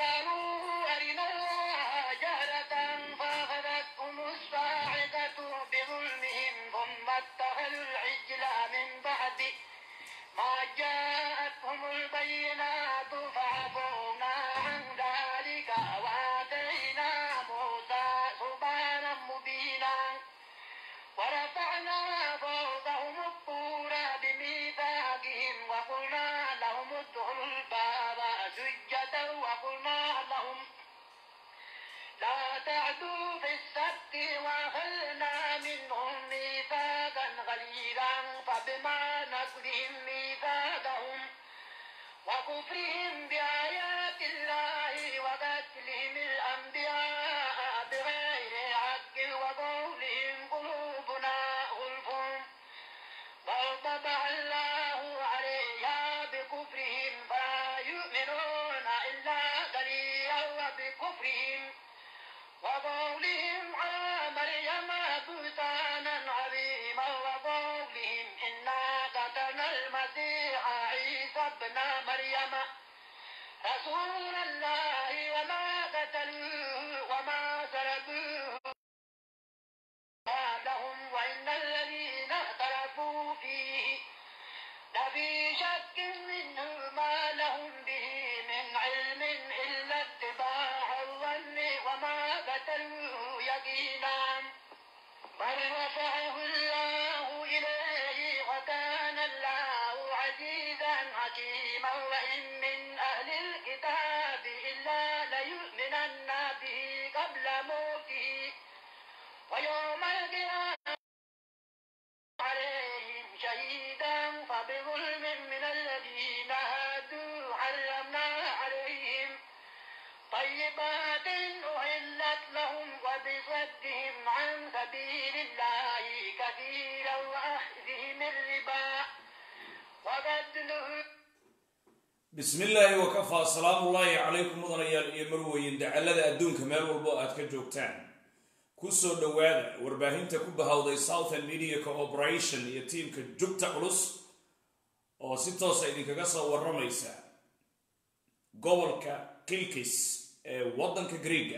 وقالوا أرنا الله جهرة فأخذتهم الصاعقة بظلمهم ثم اتخذوا العجل من بعد ما جاءتهم البينات فعفونا عن ذلك وآتينا موسى سبحانا مبينا ورفعنا فوقهم الطور بميثاقهم وقلنا لهم ادخلوا الباب سجدا وقلنا لهم لا تعدوا في السبت وأخذنا منهم ميثاقا غليظا فبما نقضهم ميثاقهم وكفرهم بآيات الله وقتلهم الأنبياء بغير حق وقولهم قلوبنا غلف بل طبع الله عليها بكفرهم فلا يؤمنون إلا قليلا وبكفرهم وقولهم على مريم بهتانا عظيما وقولهم إنا قتلنا المسيح عيسى ابن مريم رسول الله وما قتلوه وما سلبوه لهم وإن الذين اختلفوا فيه لفي شك منه ما لهم به من علم إلا اتباع الظن وما قتلوه يقينا بل رفعه الله إليه وكان الله عزيزا حكيما وإن من أهل الكتاب إلا ليؤمنن به قبل موته ويوم القيامة عليهم شهيدا فبظلم من الذين هادوا حرمنا عليهم طيبات أحلت لهم وبصدهم عن سبيل الله كثيرا وأخذهم الربا وقد نهوا bismi illaahi wakafaa salaamu ullaahi calaykum mudanayaal iyo marweyn dacallada adduunka meel walbo aad ka joogtaan kusoo dhowaada warbaahinta ku bahawday southern media cooperation iyo tiimka jugta culus oo si toosa idinkaga soo waramaysa gobolka kilkis ee waddanka greega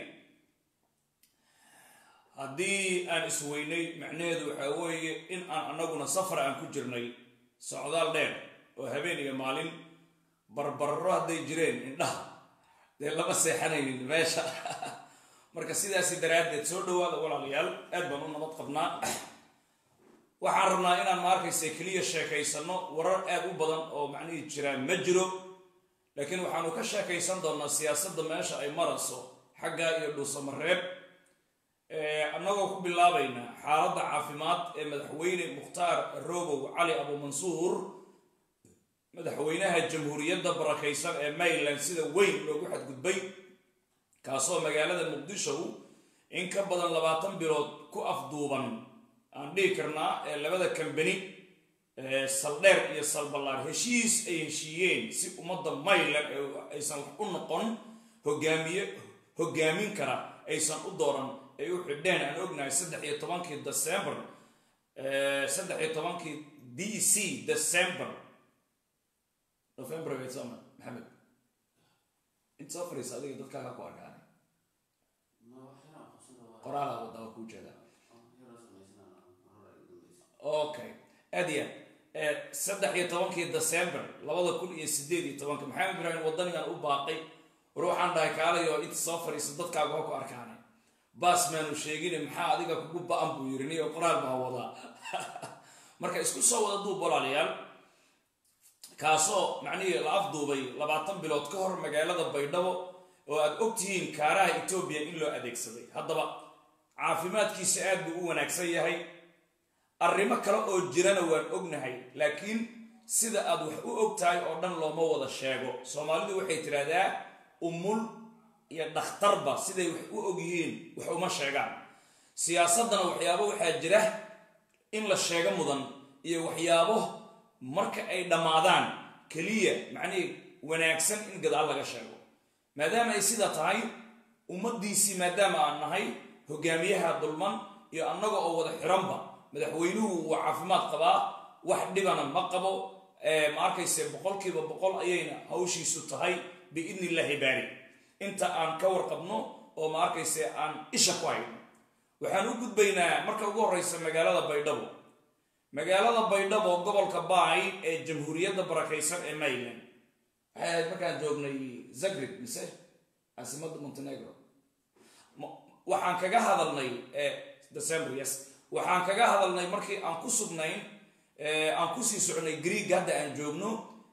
haddii aan isweynay macnaheedu waxaa weeye in aan annaguna safar aan ku jirnay socdaal dheer oo habeen iyo maalin barbarro hadday jireen indhaha dee lama seexanaynin meesha marka sidaasi daraaddeed soo dhawaada walaalayaal aad baan u nabad qabnaa waxaan rabnaa inaan ma arkaysa keliya sheekaysano warar aad u badan oo macnihii jiraan ma jiro laakiin waxaanu ka sheekaysan doonaa siyaasadda meesha ay marayso xagga iyo dhuusamareeb annagoo ku bilaabayna xaaladda caafimaad ee madaxweyne mukhtaar robow cali abumansuur madaxweynaha jamhuuriyadda barakaysan ee maryland sida weyn loogu xadgudbay kaasoo magaalada muqdisho in ka badan labaatan bilood ku afduuban aan dhihi karnaa ee labada kambani saldheer iyo salballaar heshiis ay heshiiyeen si ummadda maryland aysan wax u noqon hogaamiye hogaamin kara aysan u dooran ay u xidheen aan ognahay saddex iyo tobankii december saddex iyo tobankii d c december november soma maxamed inta soo fariisa adiga dadkaaga ku arkaanay qoraala wadaba kuu jeeda okay aad iyo aad saddex iyo tobankii december labada kun iyo sideed iyo tobanka maxamed ibraahim wadanigan u baaqay war waxaan dhahay kaalayo inta soo fariisa dadkaaga ha ku arkaanay baas maanu sheegine maxaa adiga kugu ba-an buu yiri niyo qoraal baa wadaa marka isku soo wada duub walaalayaal kaasoo macnihii la afduubay labaatan bilood ka hor magaalada baydhabo oo aad ogtihiin kaaraha etoobiya in loo adeegsaday haddaba caafimaadkiisa aad buu u wanaagsan yahay arrimo kale oo jirana waan ognahay laakiin sida aad wax u og tahay oo dhan looma wada sheego soomaalidu waxay tidhaahdaa umul iyo dhakhtarba siday wax u og yihiin wax uma sheegaan siyaasaddana waxyaabo waxaa jira in la sheego mudan iyo waxyaabo marka ay dhammaadaan keliya macnihii wanaagsan in gadaal laga sheego maadaama ay sida tahay ummaddiisii maadaama aan nahay hogaamiyaha dulman iyo annaga oo wada xiranba madaxweynuhu wuu caafimaad qabaa wax dhibana ma qabo ma arkayse boqolkiiba boqol ayayna hawshiisu tahay biidni illaahi baari inta aan ka warqabno oo ma arkayse aan isha ku hayno waxaan u gudbaynaa marka ugu horeysa magaalada baydhabo magaalada baydhabo gobolka baay ee jamhuuriyadda barakaysan ee mayland waxay ahayd markaan joognay zagreb mise caasimadda montenegro waxaan kaga hadalnay december yes waxaan kaga hadalnay markii aan ku sugnayn aan kusii socnay greeg hadda aan joogno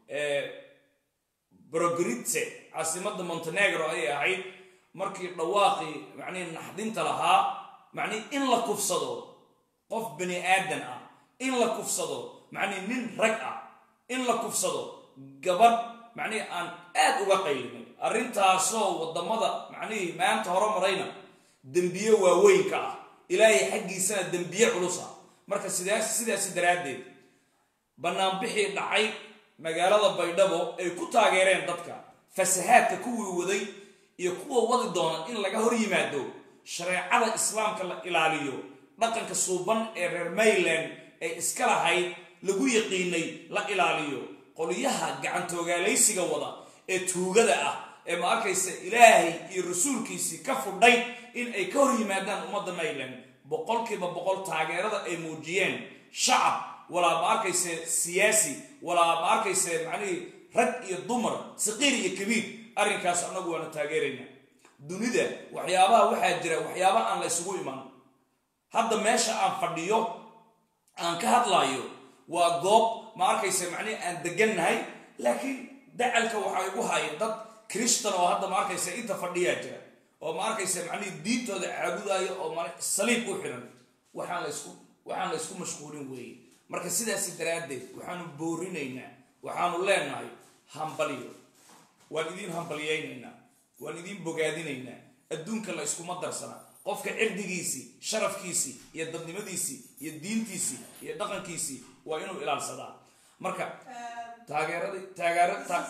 brogritse caasimadda montenegro ayay ahayd markii dhawaaqii macnihi naxdinta lahaa macnihi in la kufsado qof bani aadan ah in la kufsado macnihi nin rag ah in la kufsado gabadh macnihi aan aad uga qaylinay arrintaasoo waddamada macnihii maanta hore marayna dembiye waaweynka ah ilaahay xaggiisana dembiye culus ah marka sidaas sidaasi daraaddeed bannaanbixii dhacay magaalada baydhabo ay ku taageereen dadka fasahaadka kuwii waday iyo kuwa wadi doona in laga hor yimaado shareecada islaamka la ilaaliyo dhaqanka suuban ee reer mayland ee iska lahayd lagu yaqiinay la ilaaliyo qolyaha gacantooogaalaysiga wada ee tuugada ah ee ma arkaysa ilaahay iyo rasuulkiisii ka fudhay in ay ka hor yimaadaan ummadda mayland boqolkiiba boqol taageerada ay muujiyeen shacab walaa ma arkayse siyaasi walaa ma arkayse macnihii rag iyo dumar saqiir iyo kabiir arrinkaas annagu waana taageeraynaa dunida waxyaabaha waxaa jira waxyaaba aan la ysugu iman hadda meesha aan fadhiyo aan ka hadlaayo waa goob ma arkayse macnihi aan degannahay laakiin dacalka waxaa igu haya dad krishtan oo hadda ma arkayse inta fadhiyaa jira oo ma arkayse macnihii diintooda caabudaayo oo ma saliib u xiran waxaan laysku waxaan la ysku mashquulin weeye marka sidaasi daraaddeed waxaanu boorinaynaa waxaanu leenahay hambaliyo waan idiin hambaliyaynaynaa waan idiin bogaadinaynaa adduunka la yskuma darsana qofka cirdigiisii sharafkiisii iyo dadnimadiisii iyo diintiisii iyo dhaqankiisii waa inuu ilaalsadaa marka taageeradii taageera ta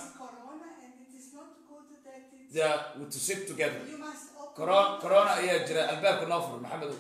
yeah, to sit together Corona, corona ayaa jira albaabka noo fur maxamedow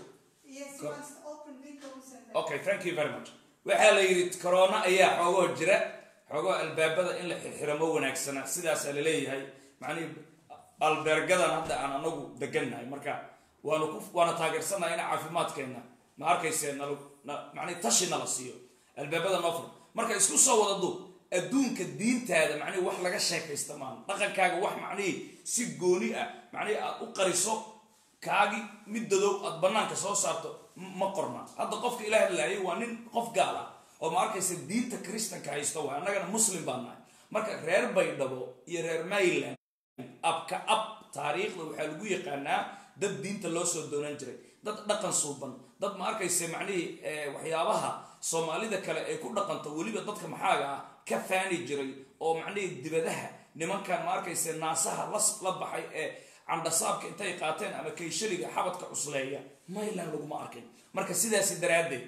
okay thank you very much waxaa la yidhi corona ayaa xoogoo jira xoogoo albaabada in la xirxiramo wanaagsana sidaasaa la leeyahay macnihi albeergadan hadda aan anagu degannahay marka waanu ku waana taageersanahay in caafimaadkeenna ma arkayse nal macnihi tashi nala siiyo albaabada noo fur marka isku soo wada duub adduunka diintaada macnihi wax laga sheekaysta maan dhaqankaaga wax macnihii si gooni ah macnihii aad u qariso kaagi mid dadow aad banaanka soo saarto ma qorna hadda qofka ilaah laayay waa nin qof gaal ah oo ma arkaysa diinta kristanka haysto waa annagana muslim baan nahay marka reer baydhabo iyo reer mayland abka ab taariikhda waxaa lagu yaqaanaa dad diinta loo soo doonan jiray dad dhaqan suuban dad ma arkaysa macnihii waxyaabaha soomaalida kale ay ku dhaqanto weliba dadka maxaaga ah ka faani jiray oo macnihii dibadaha nimankan ma arkaysa naasaha las la baxay ee candhasaabka intay qaateen ama kayshaliga xabadka cusleeya mayland laguma arkin marka sidaasi daraaddeed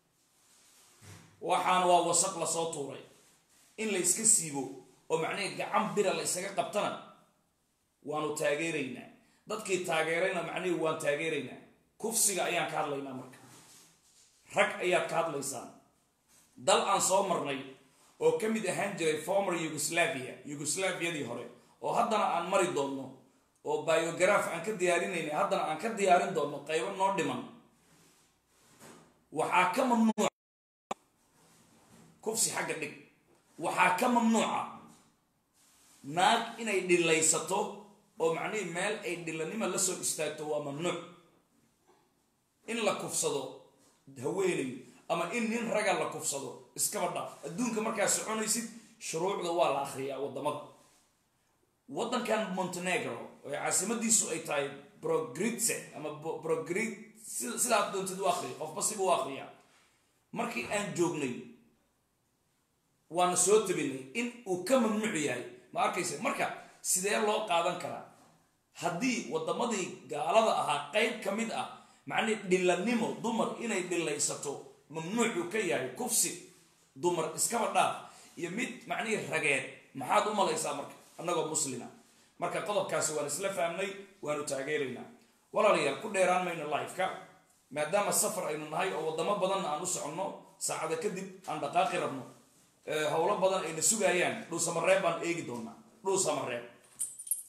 waxaan waa wasaq lasoo tuuray in la iska siibo oo macnihii gacan bira la isaga qabtana waanu taageeraynaa dadkii taageerayna macnihii waan taageeraynaa kufsiga ayaan ka hadlaynaa marka rag ayaad ka hadlaysaan dal aan soo marnay oo ka mid ahaan jiray former yugoslavia yugoslaviadii hore oo haddana aan mari doonno oo biograph aan ka diyaarinayna haddana aan ka diyaarin doonno qaybo noo dhiman waxaa ka mamnuuca kufsi xagga dhig waxaa ka mamnuuca naag inay dhilaysato oo macnihii meel ay dhilanima la soo istaagto waa mamnuuc in la kufsado haweenay ama in nin raga la kufsado iskaba dhaaf adduunka markaa soconaysid shuruucda waa la akhriyaa waddamada waddankan montenegro oo caasimadiisu ay tahay brogritse ama brogrit sidaad doontid u akriya qofba siba u akriyaa markii aan joognay waana soo tabinay in uu ka mamnuuc yahay ma arkaysa marka sidee loo qaadan karaa haddii waddamadii gaalada ahaa qayb ka mid ah macnii dhilannimo dumar inay dhilaysato mamnuucuu ka yahay kufsi dumar iskaba dhaaf iyo mid macnihii rageed maxaad u malaysaa marka annagoo muslima marka qodobkaasi waan isla fahmnay waanu taageeraynaa walaalayaal ku dheeraan mayno lifeka maadaama safar aynu nahay oo waddamo badanna aan u soconno saacada kadib aan dhaqaaqi rabno howlo badan ayna sugaayaan dhuusamareeb baan eegi doonaa dhuusamareeb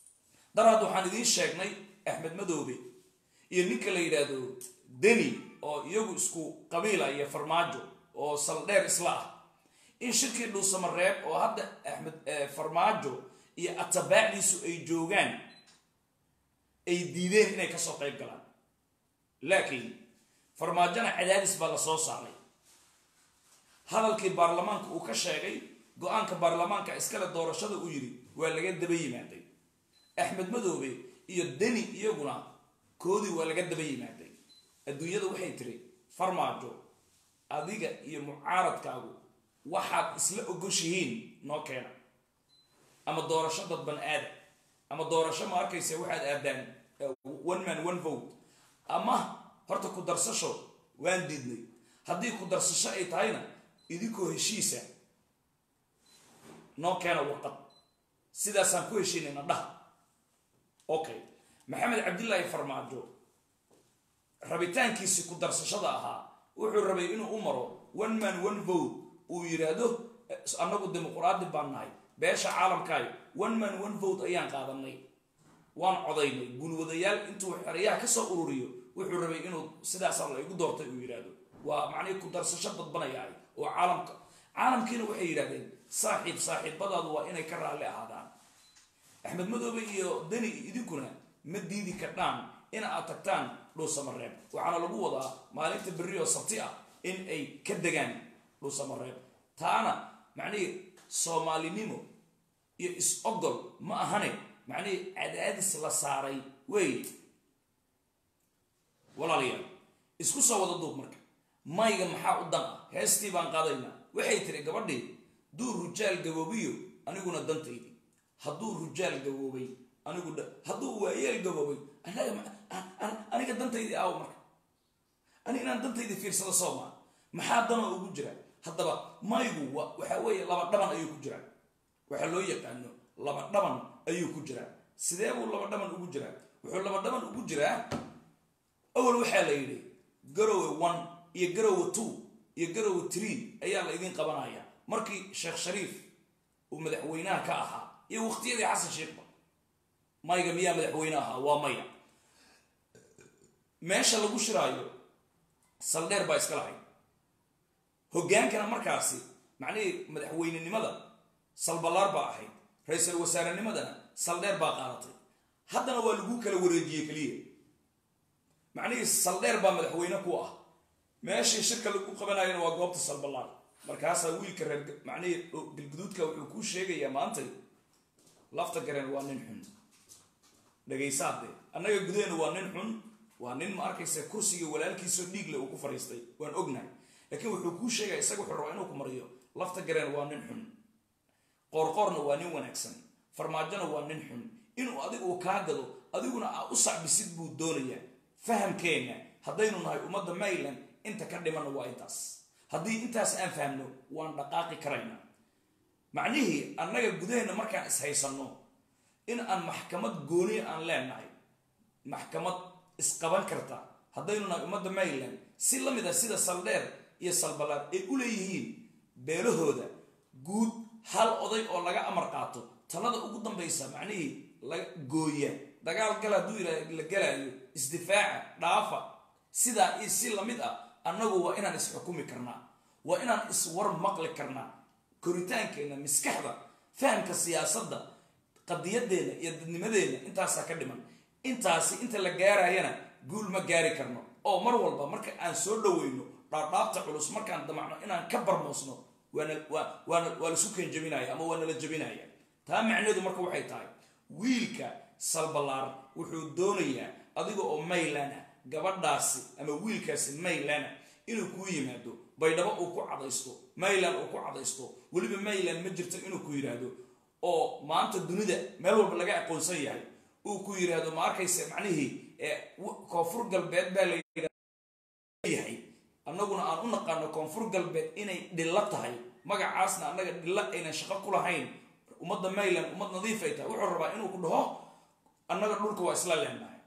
daraad waxaan idiin sheegnay axmed madoobe iyo ninka la yidhaahdo deni oo iyagu isku qabiila iyo farmaajo oo saldheer isla ah in shirkii dhuusamareeb oo hadda axmed farmaajo iyo atabaacdiisu ay joogaan ay diideen inay kasoo qayb galaan laakiin farmaajona cadaadis baa la soo saaray hadalkii baarlamaanka uu ka sheegay go-aanka baarlamaanka iskale doorashada uu yidhi waa laga daba yimaaday axmed madoobe iyo deni iyaguna koodii waa laga daba yimaaday adduunyada waxay tiri farmaajo adiga iyo mucaaradkaagu waxaad isla ogoshihiin noo keena ama doorasho dadban aada ama doorasho ma arkaysa waxaad aadaan one man one vote ama horta ku darsasho waan diidnay haddii ku darsasho ay tahayna idinkoo heshiisa noo keena warqad sidaasaan ku heshiinayna dhaha okay maxamed cabdillaahi farmaajo rabitaankiisi ku darsashada ahaa wuxuu rabay inuu u maro one man one vote uu yidhaahdo annagu dimuquraadi baan nahay beesha caalamkaayo one man one vote ayaan qaadanay waan codaynay gulwadayaal intuu xerayaha kasoo ururiyo wuxuu rabay inuu sidaasa la igu doortay uu yidhaahdo waa macnihii ku darsasho dadbanayahay oo caalamka caalamkiina waxay yidhahdeen saaxiib saaxiibadaadu waa inay ka raalli ahaadaan axmed madoobe iyo deni idinkuna ma diidi kardhaan in aad tagtaan dhuusamareeb waxaana lagu wadaa maalinta berri oo sabti ah in ay ka degaan dhuusamareeb taana macnihii soomaalinimo iyo is-ogol ma ahane macnihii cadaadis la saaray wey walaalayaal isku soo wada duub marka mayga maxaa u dan ah heestii baan qaadaynaa waxay tiri gabadhii duu rujaal gaboobiyo aniguna dantaydi hadduu rujaal gaboobay anigu hadduu waayeel gaboobay aniga dantaydii aaw marka ani inaan dantaydi fiirsado soomaa maxaa danoo ugu jira haddaba maygu waxaa weeye laba dhaban ayuu ku jiraa waxaa loo yaqaano laba dhaban ayuu ku jiraa sidee buu laba dhaban ugu jiraa wuxuu laba dhaban ugu jiraa awal waxaa la yidhi garowe one iyo garowe two iyo garowe tree ayaa la idiin qabanaya markii sheekh shariif uu madaxweynaha ka ahaa iyo waqtiyadii xasan sheekhba mayga miyaa madaxweyne ahaa waa maya meesha lagu shiraayo saldheer baa iska lahayd hoggaankana markaasi macnihii madaxweynenimada salballaar baa ahayd ra-iisul wasaarenimadana saldheer baa qaadatay haddana waa lagu kala wareejiyey keliya macnihii saldheer baa madaxweyne ku ah meeshii shirka lagu qabanayana waa goobta salballaar markaasaa wiilka reer macnihii galguduudka wuxuu kuu sheegayaa maantay lafta gareen waa nin xun dhegaysaade annaga gudaheena waa nin xun waa nin ma arkaysa kursiga walaalkiisoo dhiigle uu ku fadhiistay waan ognahay laakiin wuxuu kuu sheegaya isaga wuxuu rabaa inuu ku mariyo lafta gareen waa nin xun qoorqoorna waa nin wanaagsan farmaajona waa nin xun inuu adigu uu kaa gado adiguna aa u sacbisid buu doonayaa fahamkeenna haddaynu nahay ummadda mayland inta ka dhimanna waa intaas haddii intaas aan fahamno waan dhaqaaqi karaynaa macnihii annaga gudaheenna markaan ishaysanno in aan maxkamad gooniya aan leenahay maxkamad isqaban karta haddaynu nahay ummadda mayland si la mid a sida saldheer iyo salbalaad ay u leeyihiin beelahooda guud hal oday oo laga amar qaato talada ugu dambaysa macnihii laga gooya dagaal gal hadduu yidhah la galaayo isdifaaca dhaafa sidaa iyo si lamid ah annagu waa inaan isxukumi karnaa waa inaan iswar maqli karnaa koritaankeenna maskaxda fahamka siyaasadda qadiyadeenna iyo dadnimadeenna intaasaa ka dhiman intaasi inta la gaarayana guul ma gaari karno oo mar walba marka aan soo dhaweyno dhaadhaabta culus markaan damacno inaan ka barmoosno waa lasu keen jabinaya ama waa nala jabinaya taa macnaheedu marka waxay tahay wiilka salbalaar wuxuu doonayaa adiga oo maylana gabadhaasi ama wiilkaasi maylana inuu kuu yimaado baydhabo uu ku cadaysto mayland uu ku cadaysto weliba mayland ma jirto inuu ku yidhaahdo oo maanta dunida meel walba laga aqoonsan yahay uu ku yidhaahdo ma arkaysa macnihii koonfur galbeed baa layahay annaguna aan u naqaano koonfur galbeed inay dhillo tahay magacaasna annaga dhillo aynan shaqo ku lahayn ummadda mayland ummad nadiif ay tahay wuxuu rabaa inuu ku dhaho annaga dhulka waa isla leenahay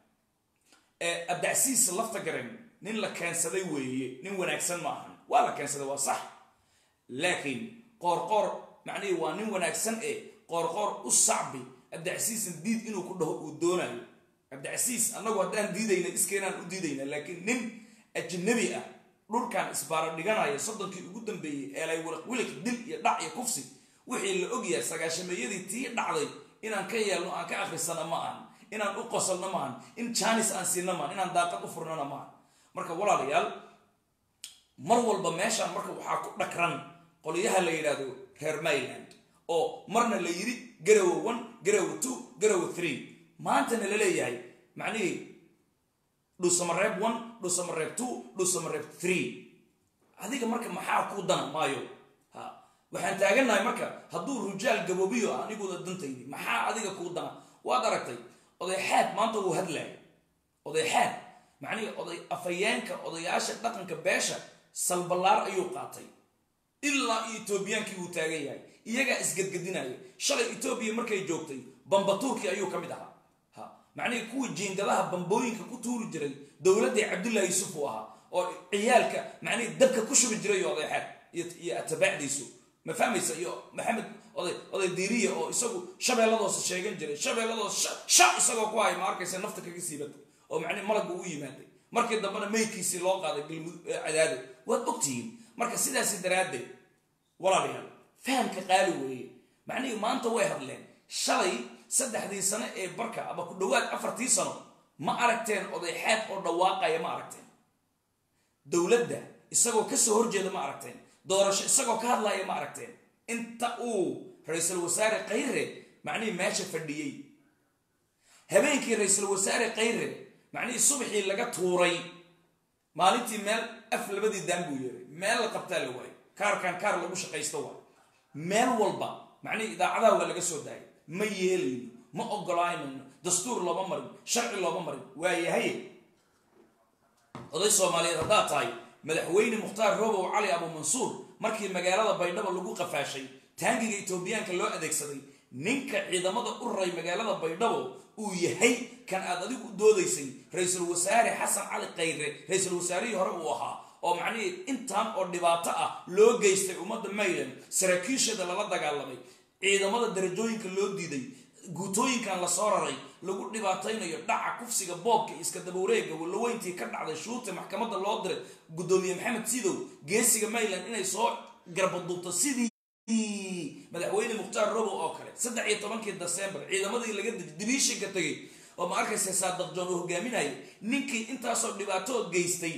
abdacsiis lafta garen nin la keensaday weeye nin wanaagsan ma ahan waa la keensaday waa sax laakiin qoorqoor macnihii waa nin wanaagsan ee qoorqoor u sacbi cabdicasiisan diid inuu ku dhaho uu doonayo cabdicasiis annagu haddaan diidayna iskeenaan u diidayna laakiin nin ajnabi ah dhulkan isbaara dhiganaya soddonkii ugu dambeeyey eelay wiliq wiliq dil iyo dhac iyo kufsi wixii la ogyahay sagaashameeyadii tii dhacday inaan ka yeelno aan ka akhrisana ma ahan inaan u qosolno ma ahan in jaanis aan siina maahan inaan daaqad u furnana ma ahan marka walaalayaal mar walba meeshaan marka waxaa ku dhakran qolyaha la yidhaahdo reer mayland oo marna la yidhi garowe one garowe two garowe three maantana la leeyahay macnihii dhusamareeb one dhusamareeb two dhusamareeb three adiga marka maxaa kuu dana maayo ha waxaan taagannahay marka hadduu rujaal gaboobiyo ah aniguda dantaydi maxaa adiga kuu dana waad aragtay odayxaad maanta wuu hadlaya odayxaad macnihii oday afayeenka odayaasha dhaqanka beesha salballaar ayuu qaatay ilaa iyo etoobiyaankii wuu taagan yahay iyagaa isgedgedinaya shalay etoobiya markay joogtay bambatuurkii ayuu ka mid ahaa ha macnihii kuwii jiingadaha bambooyinka ku tuuri jiray dowladdii cabdullahi yuusuf uu ahaa oo ciyaalka macnihii dabka ku shubi jiray odayxaad iyo atabaacdiisu ma fahmaysa iyo maxamed oday oday diiriya oo isagu shabeelladoosa sheegan jiray shabeelladoos sha isagoo ku haya ma arkaysa nafta kaga siibata oo macnihi malagba u yimaaday markii dambena meydkiisii loo qaaday galmud cadaado waad ogtihiin marka sidaasi daraaddeed walaalayaal fahamka qaali weeye macnihii maanta way hadleen shalay saddexdii sano ee barka ama ku dhowaad afartii sano ma aragteen odayxaad oo dhawaaqaya ma aragteen dowladda isagoo kasoo horjeeda ma aragteen doorasho isagoo ka hadlaya ma aragteen inta uu ra-iisul wasaare khayre macnihii meesha fadhiyey habeenkii ra-iisul wasaare khayre macnihii subaxii laga tuuray maalintii meel af labadii daan buu yeeray meel la qabtaa la waayo kaarkan kaar lagu shaqaysto waa meel walba macnihii idaacadaha waa laga soo daayay ma yeelayno ma ogolaanayno dastuur looma marin sharci looma marin waayahay oday soomaaliyeed haddaad tahay madaxweyne mukhtaar robow cali abu mansuur markii magaalada baydhabo lagu qafaashay taangiga etoobiyaanka loo adeegsaday ninka ciidamada u raray magaalada baydhabo uu yahay kan aad adigu u doodaysay ra-iisul wasaare xasan cali khayre ra-iisul wasaarihii hore uu ahaa oo macnihii intaan oo dhibaato ah loo geystay ummadda mayland saraakiishada lala dagaalamay ciidamada darajooyinka loo diiday guutooyinkan la soo raray lagu dhibaataynayo dhaca kufsiga boobka iska dabawareega walaweyntii ka dhacday shuurta maxkamadda loo diray guddoomiye maxamed sidow geesiga mayland inay soo garbaduubto sidii madaxweyne mukhtaar robow oo kale saddex iyo tobankii desembar ciidamadii laga dibiishinka tegay oo ma arkaysa saadaqjoon uu hogaaminayay ninkii intaasoo dhibaatoo geystay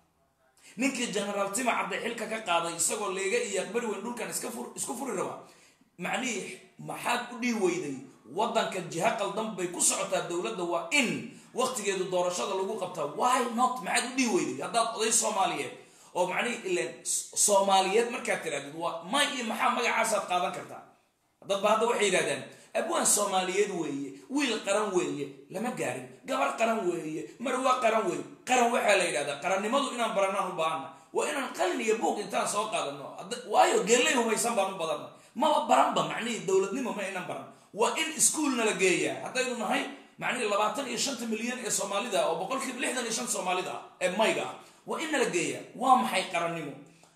ninkii genaraal tima cadday xilka ka qaaday isagoo leega iyo aqbari weyn dhulkan isku furi rabaa macnihii maxaad u dhihi weyday waddanka jiha qaldan bay ku socotaa dowladda waa in waqtigeedu doorashada lagu qabtaa why not maxaad u dhihi weyday haddaad oday soomaaliyeed oo macnihii ilan soomaaliyeed markaad tirahdid waa may iyo maxaa magacaasaad qaadan kartaa dadba hadda waxay yidhahdaan abwaan soomaaliyeed weeye wiil qaran weeye lama gaarin gabar qaran weeye marwa qaran weeye qaran waxaa la yidhahdaa qarannimadu inaan baranaan u baahana waa inaan qalin iyo buug intaan soo qaadano waayo geellay hubaysan baan u badanna maba baranba macnihii dowladnimo ma aynan baran waa in iskuolna la geeyaa haddaynu nahay macnihii labaatan iyo shanta milyan ee soomaalida oo boqolkiiba lixdan iyo shan soomaalida ah ee mayga ah waa in nala geeyaa waa maxay qarannimo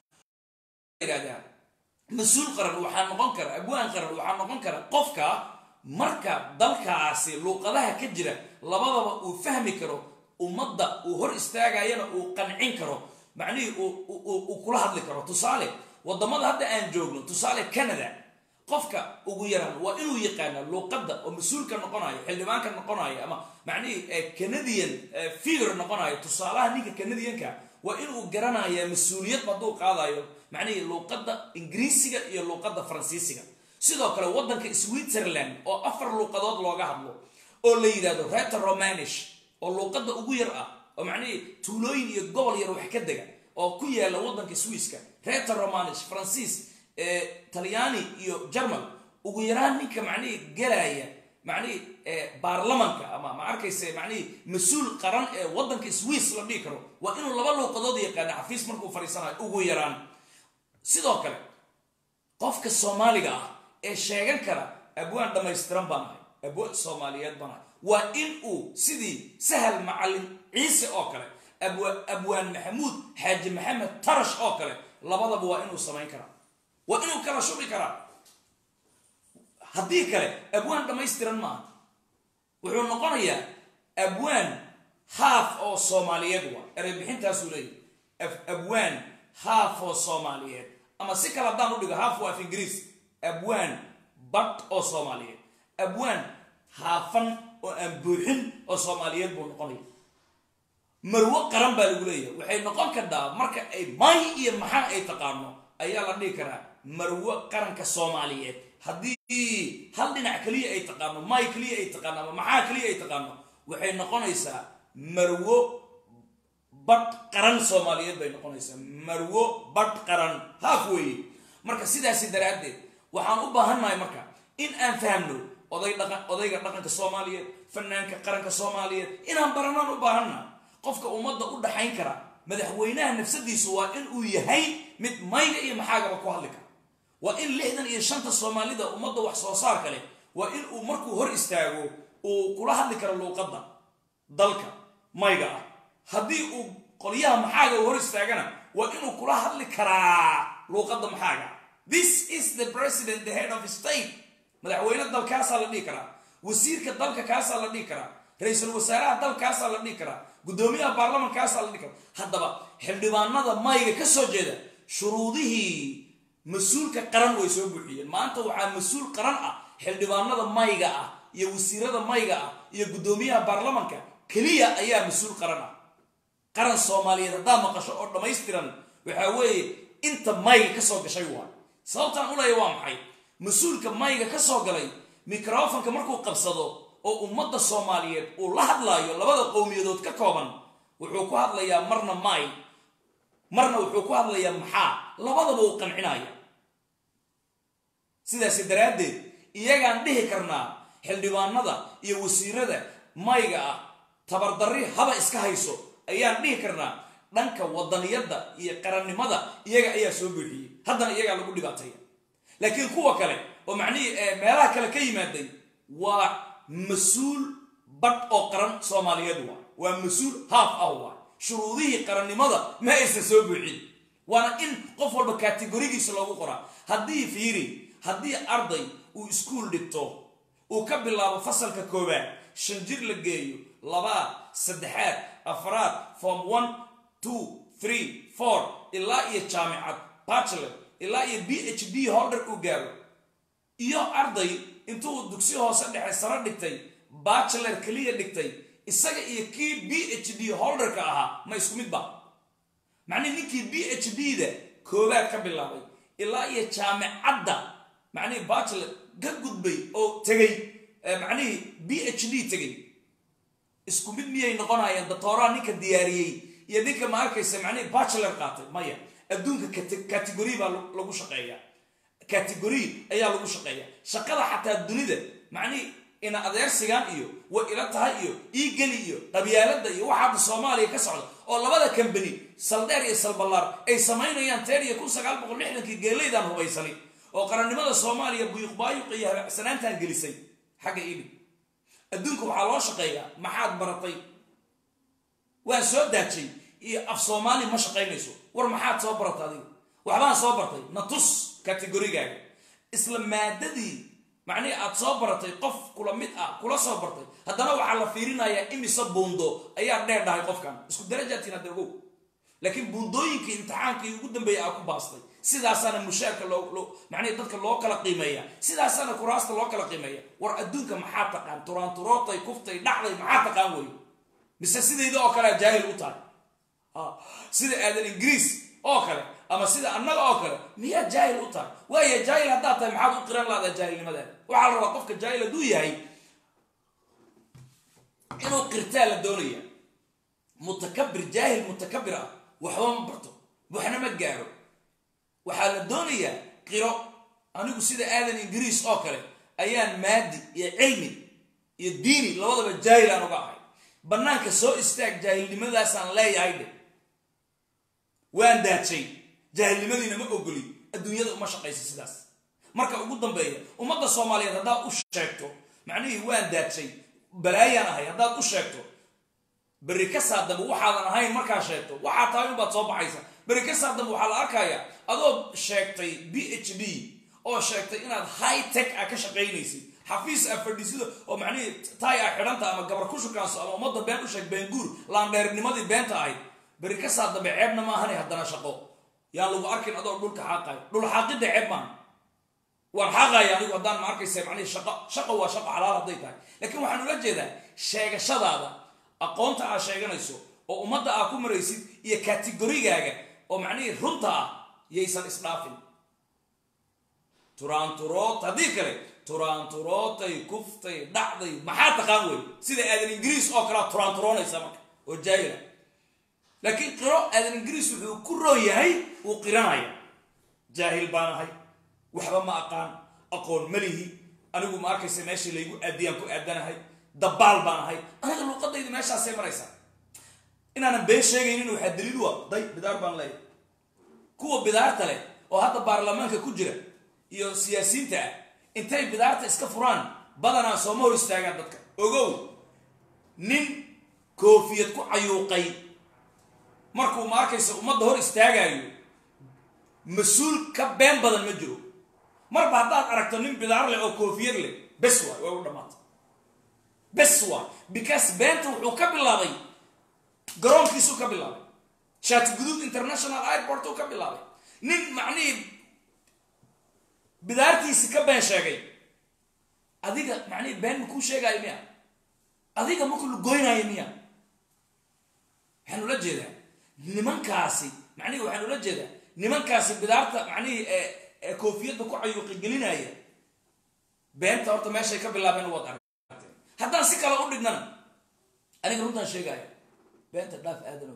yidhahdaa mas-uul qaran waxaa noqon kara abwaan qaran waxaa noqon kara qofka marka dalkaasi luuqadaha ka jira labadaba uu fahmi karo ummadda uu hor istaagayana uu qancin karo macnihii uu kula hadli karo tusaale wadamada hadda aan joogno tusaale canada qofka ugu yaraan waa inuu yaqaana luuqadda oo mas-uulka noqonayo xildhibaanka noqonayo ama macnihii canadian figure noqonayo tusaalaha ninka canadianka waa inuu garanaya mas-uuliyad hadduu qaadayo macnihii luuqadda ingiriisiga iyo luuqadda faransiisiga sidoo kale waddanka switzerland oo afar luuqadood looga hadlo oo la yidhahdo reta romanish oo luuqadda ugu yar ah oo macnihii tuulooyin iyo gobol yar wax ka dega oo ku yaala waddanka swiiska reta romanish faransiis talyaani iyo german ugu yaraan ninka macnihii galaya macnihii baarlamanka ama ma arkayse macnihii mas-uul qaran ee waddanka swiss la dhihi karo waa inuu laba luuqadood yaqaana xafiis markuu fadhiisanayo ugu yaraan sidoo kale qofka soomaaliga ah ee sheegan kara abwaan dhammaystiran baan ahay abwaan soomaaliyeed baan ahay waa in uu sidii sahal macalin ciise oo kale abwaan maxamuud xaaji maxamed tarash oo kale labadaba waa inuu samayn karaa waa inuu kala shubi karaa haddii kale abwaan dhammaystiran maaha wuxuu noqonayaa abwaan haaf oo soomaaliyeed wa ereybixintaasuu leeyahy abwaan haaf oo soomaaliyeed ama si kale haddaan u dhigo haaf waa af ingiriis abwaan badh oo soomaaliyeed abwaan haafan oo aan buuxin oo soomaaliyeed buu noqonaya marwo qaran baa lagu leeyahay waxay noqon kartaa marka ay may iyo maxaa ay taqaano ayaa la dhihi karaa marwo qaranka soomaaliyeed haddii hal dhinac keliya ay taqaano may keliya ay taqaano ama maxaa keliya ay taqaano waxay noqonaysaa marwo badh qaran soomaaliyeed bay noqonaysaa marwo badh qaran haaf weeye marka sidaasi daraaddeed waxaan u baahannahay marka in aan fahmno oday dhaqan odayga dhaqanka soomaaliyeed fanaanka qaranka soomaaliyeed inaan baranaan u baahanna qofka ummadda u dhaxayn kara madaxweynaha nafsadiisu waa in uu yahay mid mayga iyo maxaagaba ku hadli kara waa in lixdan iyo shanta soomaalida ummadda wax soo saarka leh waa in uu markuu hor istaago uu kula hadli karo luuqadda dalka mayga ah haddii uu qolyaha maxaaga hor istaagana waa inuu kula hadli karaa luuqadda maxaaga this is the president the head of state madaxweyne dalkaasaa la dhihi karaa wasiirka dalka kaasaa la dhihi karaa ra-iisul wasaaraha dalkaasaa la dhihi karaa guddoomiyaha baarlamankaasaa la dhihi karaa haddaba xildhibaanada mayga ka soo jeeda shuruudihii mas-uulka qaran way soo buuxiyeen maanta waxaa mas-uul qaran ah xildhibaanada mayga ah iyo wasiirada mayga ah iyo guddoomiyaha baarlamanka keliya ayaa mas-uul qaran ah qaran soomaaliyeed haddaa maqasho oo dhammaystiran waxaa weeye inta mayga ka soo gashay waa sababtaan ulaya waa maxay mas-uulka mayga ka soo galay microfonka markuu qabsado oo ummadda soomaaliyeed uu la hadlaayo labada qowmiyadood ka kooban wuxuu ku hadlayaa marna may marna wuxuu ku hadlayaa maxaa labadaba uu qancinaya sidaasi daraaddeed iyagaan dhihi karnaa xildhibaanada iyo wasiirada mayga ah tabardarri haba iska hayso ayaan dhihi karnaa dhanka wadaniyadda iyo qarannimada iyaga ayaa soo buuxiyey haddana iyagaa lagu dhibaataya laakiin kuwa kale oo macnihii meelaha kale ka yimaaday waa mas-uul badh oo qaran soomaaliyeed waa waa mas-uul haaf ah waa shuruudihii qarannimada ma aysan soo buuxin waana in qof walba kategorigiisa loogu qoraa haddii fiiri haddii arday uu iskuul dhigto uu ka bilaabo fasalka koowaad shan jir la geeyo labaad saddexaad afraad form one two three four ilaa iyo jaamicad bachelor ilaa iyo b h d holder uu gaaro iyo arday intuu dugsi hoose dhexe saro dhigtay bachelor keliya dhigtay isaga iyo kii b h d holderka ahaa ma isku mid ba macnihi ninkii b h d da koowaad ka bilaabay ilaa iyo jaamicadda macnihii bachelor ka gudbay oo tegay macnihii b h d tegay isku mid miyay noqonayaan doctooraa ninka diyaariyey iyo ninka ma arkaysa macnihii bachelor qaatay maya adduunka category baa lagu shaqeeya category ayaa lagu shaqeeya shaqada xataa dunida macnihii ina adeersigan iyo way ila tahay iyo iigeli iyo qabyaalada iyo waxaada soomaaliya ka socda oo labada kambani saldheer iyo salballaar ay samaynayaan teer iyo kun sagaal boqol lixdankii geelaydaan hubaysani oo qarannimada soomaaliya buyuqbaayuq iyo habacsanaantan gelisay xagga ibi adduunka waxaa loo shaqeeyaa maxaad baratay waan soo daajay iyo af soomaali ma shaqaynayso war maxaad soo barata adiga waxbaan soo bartay na tus kategorigaaga isla maadadii macnihii aad soo baratay qof kula mid ah kula soo bartay haddana waxaa la fiirinayaa imise buundo ayaa dheer dhahay qofkan isku darajaatiin hadda ogow laakiin buundooyinkii imtixaankii ugu dambeeya aa ku baastay sidaasaana mushaarka loo macnihi dadka loo kala qiimeeya sidaasaana kuraasta loo kala qiimeeya war adduunka maxaa taqaan turaanturootay kuftay dhacday maxaa taqaan wey mise sidayda oo kalea jaahil u tahay sida aadan ingiriis oo kale ama sida annaga oo kale miyaa jaahil u tahay waaya jaahil haddaad tahay maxaad u qiran lahdaa jaahilnimadaada waxaa la rabaa qofka jaahil hadduu yahay inuu qirtaa la doonaya mutakabir jaahil mutakabir ah waxba ma barto waxna ma gaaro waxaa la doonayaa qiro anigu sida aadan ingiriis oo kale ayaan maadi iyo cilmi iyo diini labadaba jaahil aan uga ahay bannaanka soo istaag jaahilnimadaasaan leeyahay dhe waan daajay jaahilnimadiina ma ogoli adduunyada uma shaqaysa sidaas marka ugu dambeeya ummadda soomaaliyeed haddaad u sheegto macnihii waan daajay balaayaan ahay haddaad u sheegto berri ka saa dambe waxaadan ahayn markaa sheegto waxaa tahay unbaad soo baxaysa berri ka saa dambe waxaa la arkayaa adoo sheegtay b h d oo sheegtay inaad high tech a ka shaqaynaysid xafiis a fadhiisido oo macnihii tay a xidhanta ama gabar ku shukaanso ama ummadda been u sheeg beenguur laandheernimadii beenta ahayd beri ka saa dambe ceebna maahane haddana shaqo yaan lagu arkin adoo dhulka xaaqayo dhul xaaqidda ceeb maaha waan xaaqaya anigu haddaan ma arkaysa macnihi shaqo shaqo waa shaqo xalaal hadday tahay laakiin waxaan ula jeedaa sheegashadaada aqoonta aad sheeganayso oo ummadda aad ku maraysid iyo kategorigaaga oo macnihii runta ah yaysan isdhaafin turaanturoot haddii kale turaanturootay kuftay dhacday maxaa taqaan wey sida aadan ingiriis oo kalea turaanturoonaysa marka oo jaahila laakiin qiro aadan ingiriis wuxuu ku roon yahay wuu qiranaya jaahil baan ahay waxba ma aqaan aqoon malihi anigu ma arkaysa meeshii laygu aadiyaan ku aadanahay dabaal baan ahay aniga luuqadayda meeshaasay maraysaa inaanan been sheegaynin waxaa daliil u ah day bidaar baan leeyahay kuwa bidaarta leh oo hadda baarlamaanka ku jira iyo siyaasiyiinta ah intay bidaarta iska furaan badanaa sooma hor istaagaan dadka ogow nin koofiyad ku cayuuqay markuu ma arkaysa ummadda hor istaagaayo mas-uul ka been badan ma jiro marba haddaad aragto nin bidaar leh oo koofiyad leh bes waay way u dhammaatay bes waay because beenta wuxuu ka bilaabay garoonkiisuu ka bilaabay shaati guduud international airport uu ka bilaabay nin macnihii bidaartiisi ka been sheegay adiga macnihii been makuu sheegaayo miya adiga maku lugoynaayo miya waxaan ula jeedaa nimankaasi macnihii waxaan ula jeedaa nimankaasi bidaarta macnihii ee koofiyadda ku cayuuqi gelinaya beenta horta meeshay ka bilaabeen waad aragteen haddaan si kale u dhignana aniga runtaan sheegaayo beenta dhaaf aadano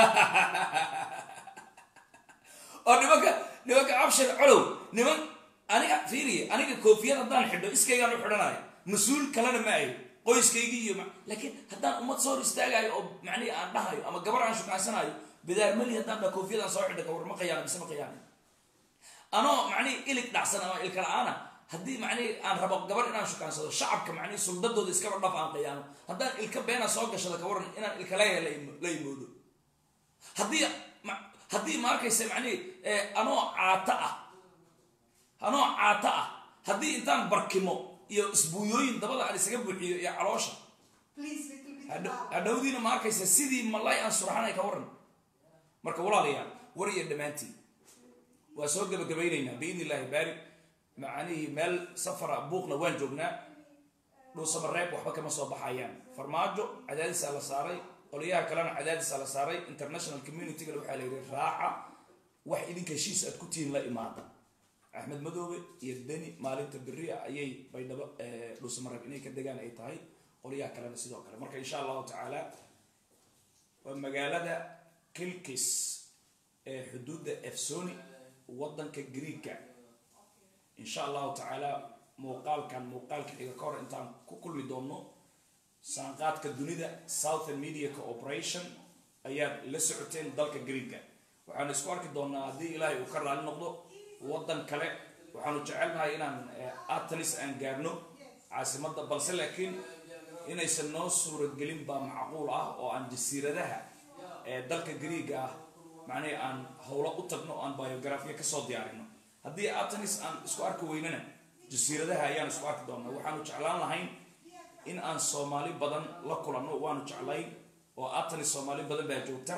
oo nimanka nimanka abshir colow niman aniga fiiriye aniga koofiyad haddaan xidho iskaygaan u xidhanayo mas-uul kalena ma ayo qoyskaygii iyo laakiin haddaan ummad soo hor istaagayo oo macnihi aan dhahayo ama gabar aan shukaansanayo bidaar mali haddaan dha koofiyadaan soo xidha kawar ma qayaana mise ma qayaana anoo macnihi ilig dhacsan ama ilka la-aana haddii macnihi aan rabo gabar inaan shukaansado shacabka macnihi suldadooda iskaba dhaf aan qayaano haddaan ilka beena soo gashado kawaran inaan ilka leeyahay la imoodo haddii haddii ma arkaysa macnihi anoo caato ah anoo caato ah haddii intaan barkimo iyo isbuuyooyin dabada aan isaga buuxiyo iyo caloosha hadhowdiina ma arkaysa sidii malay aan suraxanay ka waran marka walaalayaal war iyo dhammaantiin waa soo gabagabaynaynaa biidn illahi baari macnihii meel safara buuqna waan joognaa dhuusamareeb waxba kama soo baxayaan farmaajo cadaadisaa la saaray qolyaha kalena cadaadisaa la saaray international communitygana waxaa la yidhi raaca wax idinka heshiis aad ku tihiin la imaada axmed madoobe iyo deni maalinta beria ayay baydhabo dhuusamareeb inay ka degaan ay tahay qolyaha kalena sidoo kale marka insha allahu tacaala waa magaalada kilkis ee xuduudda efsoni waddanka greega insha allahu tacaala muuqaalkan muuqaalka xiga ka hor intaan ku kulmi doonno saanqaadka dunida southern media cooperation ayaad la socoteen dalka greega waxaanu isku arki doonaa haddii ilaahay uu ka raali noqdo waddan kale waxaanu jecelnahay inaan atanis aan gaarno caasimadda balse laakiin inaysan noo suuragelin baa macquul ah oo aan jasiiradaha ee dalka greega ah macnihi aan howlo u tagno o aan biografia kasoo diyaarino haddii atanis aan isku arki weynana jasiiradaha ayaan isku arki doonaa waxaanu jeclaan lahayn in aan soomaali badan la kulanno waanu jeclayn oo atanis soomaali badan baa joogta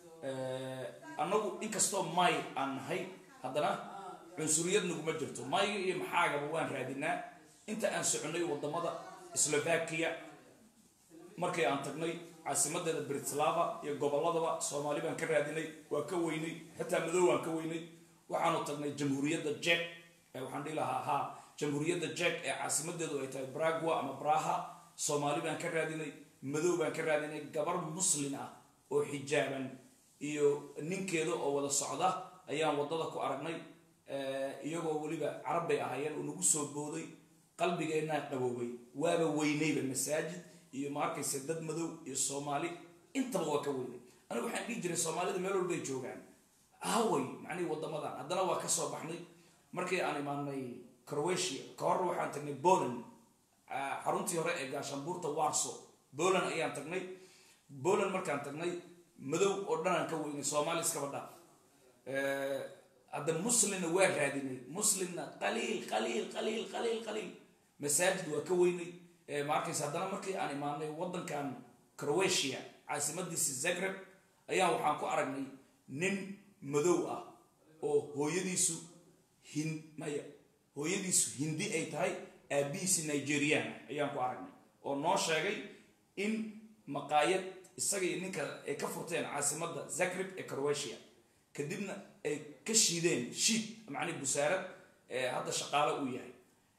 annagu inkastoo may aan nahay haddana cunsuriyad naguma jirto mayga iyo maxaagaba waan raadinaa inta aan soconay wadamada slovakia markii aan tagnay caasimadeeda britislava iyo gobolladaba soomaali baan ka raadinay waa ka weynay xitaa madow waan ka weynay waxaanu tagnay jamhuuriyadda jek waxaan dhihi lahaa ha jamhuuriyadda jek ee caasimadeedu ay tahay bragua ama braha soomaali baan ka raadinay madow baan ka raadinay gabar muslin ah oo xijaaban iyo ninkeeda oo wada socda ayaan wadada ku aragnay iyagoo weliba carab bay ahaayeen oo nagu soo booday qalbigeennaa qaboobay waaba weynayba masaajid iyo ma arkaysa dad madow iyo soomaali intaba waa ka weynay anigu waxaan dhihi jiray soomaalida meel walbay joogaan ahaway macnihi wadamadan haddana waa ka soo baxnay markii aan imaanay croatia ka hor waxaan tagnay poland xaruntii hore ee gaashaanbuurta warso poland ayaan tagnay poland markaan tagnay madow oo dhan aan ka weynay soomaali iskaba dhaaf hadda muslimna waa raadinay muslimna qaliil qaliil qaliil qaliil qaliil masaajid waa ka weynay ma arkaysa haddana markii aan imaanay waddankan croatia caasimadiisa zagreb ayaan waxaan ku aragnay nin madow ah oo hooyadiisu hin maya hooyadiisu hindi ay tahay aabihiisi nigerian ayaan ku aragnay oo noo sheegay in maqaayad isaga iyo ninka ay ka furteen caasimadda zagreb ee croatia kadibna ay ka shiideen shiid macnii busaarad hadda shaqaalo uu yahay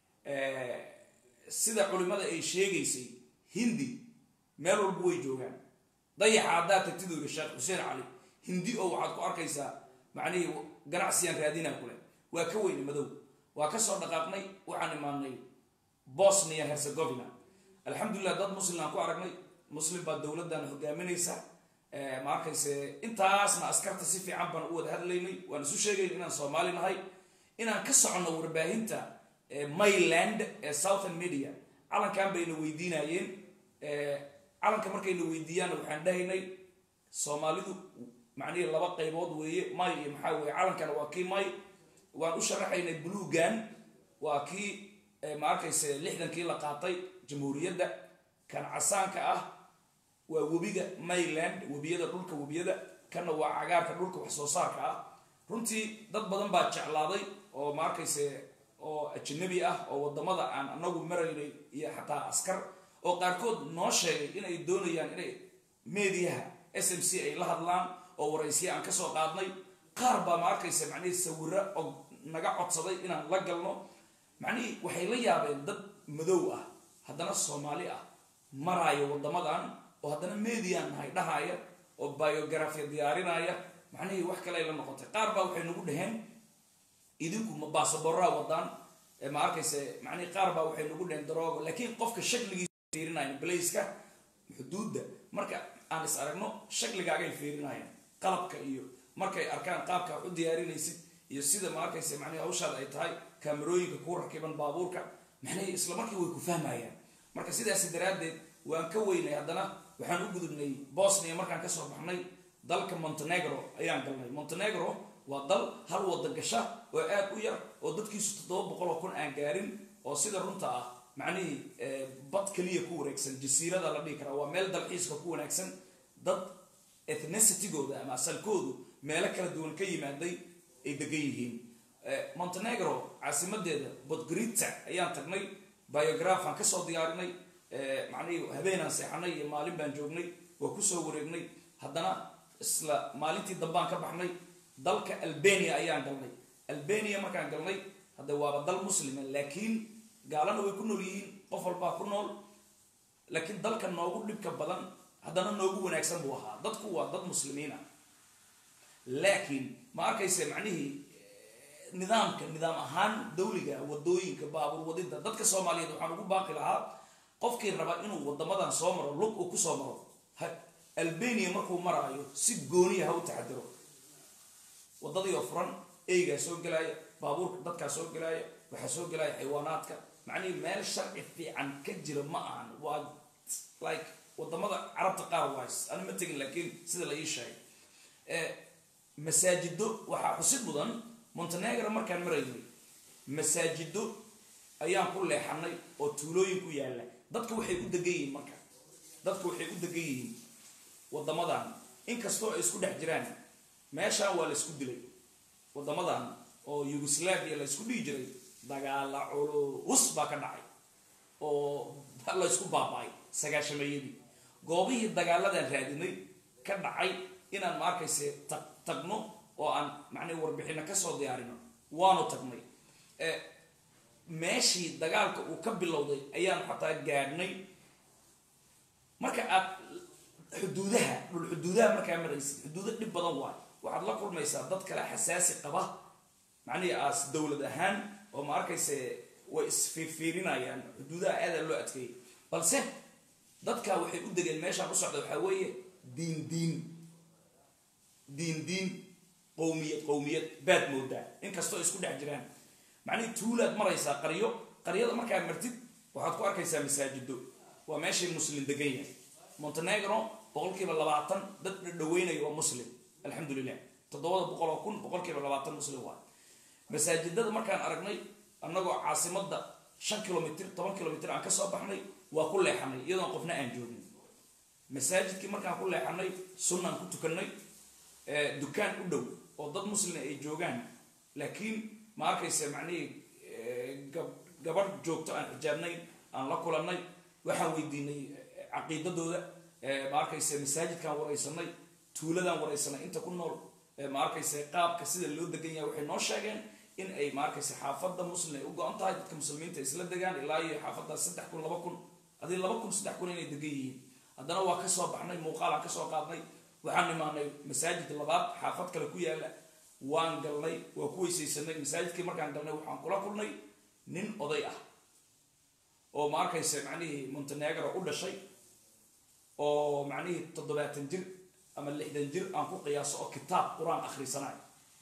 sida culimada ay sheegaysay hindi meel walba way joogaan dayaxa haddaad tagtid uu yihi sheekh xuseen cali hindi oo waxaad ku arkaysaa macnihii ganacsiyaan raadinaa kule waa ka weyne madow waa ka soo dhaqaaqnay waxaan imaanay bosnia herzegovina alxamdulilah dad muslim aan ku aragnay muslim baa dowladdan hogaaminaysa ma arkayse intaasna askarta si fiican baan u wada hadlaynay waan isu sheegayn inaan soomaali nahay inaan ka soconno warbaahinta mayland ee southern media calankan bayna weydiinayeen calanka markayna weydiiyaanna waxaan dhahaynay soomaalidu macnihii laba qaybood weeye may iyo maxaa weeye calankana waa kii may waan u sharaxaynay buluugan waa kii ma arkayse lixdankii la qaatay jamhuuriyadda kan casaanka ah waa webiga mayland webiyada dhulka webiyada kanna waa cagaarka dhulka wax soo saarka ah runtii dad badan baa jeclaaday oo ma arkayse oo ajnabi ah oo wadamada aan anagu maraynay iyo xataa askar oo qaarkood noo sheegay inay doonayaan inay mediaha s m c ay la hadlaan oo waraysiya aan kasoo qaadnay qaar baa ma arkayse macnihii sawiro oo naga codsaday inaan la galno macnihii waxay la yaabeen dad madow ah haddana soomaali ah maraayo wadamadan oo haddana median nahay dhahaaya oo biografia diyaarinaya macnihii wax kale ay la noqotay qaar baa waxay nagu dhaheen idinku ma baasaboraa wadaan ma arkayse macnihii qaar baa waxay nagu dhaheen daroogo laakiin qofka shakligiisa fiirinayan blaiska xuduudda marka aan is aragno shakligaagay fiirinayaan qalabka iyo markay arkaan qaabka wax u diyaarinaysid iyo sida ma arkayse macnihi hawshaada ay tahay kaamarooyinka ku rakiban baabuurka macnihii isla markii way ku fahmayaan marka sidaasi daraaddeed waan ka weynay haddana waxaan u gudubnay bosnia markaan kasoo baxnay dalka montenegro ayaan galnay montenegro waa dal hal wada gasha oo aad u yar oo dadkiisu toddoba boqol oo kun aan gaarin oo sida runta ah macnihii bad keliya ku wareegsan jasiirada la dhihi karaa waa meel dalxiiska ku wanaagsan dad ethnicitygooda ama asalkoodu meelo kala duwan ka yimaaday ay degan yihiin montenegro caasimadeeda bodgorita ayaan tagnay biographan kasoo diyaarinay macnihii habeenaan seexanay iyo maalin baan joognay waa kusoo wareegnay haddana isla maalintii dambaan ka baxnay dalka albania ayaan galnay albania markaan galnay hadda waaba dal muslima laakiin gaalana way ku nool yihiin qof walbaa ku nool laakiin dalka noogu dhibka badan haddana noogu wanaagsan buu ahaa dadku waa dad muslimiin ah laakiin ma arkayse macnihii nidaamka nidaam ahaan dawliga wadooyinka baabuur wadida dadka soomaaliyeed waxaan ugu baaqi lahaa qofkii raba inuu wadamadan soo maro lug uu kusoo maro albania markuu maraayo si gooniya ha u taxadiro wadadii oo furan eygaa soo gelaaya baabuurka dadkaa soo gelaaya waxaa soo gelaya xayawaanaadka macnihii meel sharci fiican ka jira ma ahan waa like wadamada carabta qaar wise ani ma tegin laakiin sida la ii sheegay masaajido waxaa xusid mudan montenegro markaan maraynay masaajido ayaan ku leexanay oo tuulooyin ku yaalla dadka waxay u degan yihiin marka dadka waxay u degan yihiin wadamadan inkastoo ay isku dhex jiraan meeshaan waa la isku dilay wadamadan oo yugoslavia la isku dhihi jiray dagaala culus baa ka dhacay oo la isku baaba-ay sagaashameeyadii goobihii dagaaladan raadinay ka dhacay inaan ma arkayse tag tagno oo aan macnii warbixino kasoo diyaarino waanu tagnay meeshii dagaalka uu ka bilowday ayaan xataa gaadhnay marka aad xuduudaha dhul xuduudaha markaa maraysid xuduudo dhib badan waay waxaad la kulmaysaa dad kale xasaasi qaba macnihii aas dowlad ahaan oo ma arkayse way isfiirfiirinayaan xuduudaha aadaa loo adkeeyay balse dadka waxay u degeen meeshaan u socda waxaa weeye diin diin diin diin qowmiyad qowmiyad baad moodaa inkastoo isku dhex jiraan macnihii tuulaad maraysaa qaryo qaryada markaa martid waxaad ku arkaysaa masaajido waa meeshay muslim degan yahay montenegro boqolkiiba labaatan dad dhadhaweynaya waa muslim alxamdu lilah toddobada boqol oo kun boqolkiiba labaatan muslim waa masaajidada markaan aragnay annagoo caasimadda shan kilomitr toban kilomitr aan kasoo baxnay waa ku leexanay iyadoon qofna aan joogin masaajidkii markaan ku leexanay sunnaan ku tukanay dukaan u dhow oo dad muslima ay joogaan laakiin ma arkaysa macnihii gabadh joogto aan xijaabnayn aan la kulannay waxaan weydiinay caqiidadooda ma arkaysa masaajidkaan waraysanay tuuladaan waraysanay inta ku nool ma arkaysa qaabka sida loo degan yahay waxay noo sheegeen in ay ma arkaysa xaafadda muslim ay u go-an tahay dadka muslimiinta isla degaan ilaa iyo xaafaddaas saddex kun laba kun adii laba kun saddex kun inay degan yihiin haddana waa kasoo baxnay muuqaalaan kasoo qaadnay waxaan imaanay masaajid labaad xaafad kale ku yaala waan galnay waa ku weysaysanay masaajidkii markaan galnay waxaan kula kulnay nin oday ah oo ma arkaysa macnihii montenegro u dhashay oo macnihii toddobaatan jir ama lixdan jir aan ku qiyaaso oo kitaab qur-aan akhrisanayo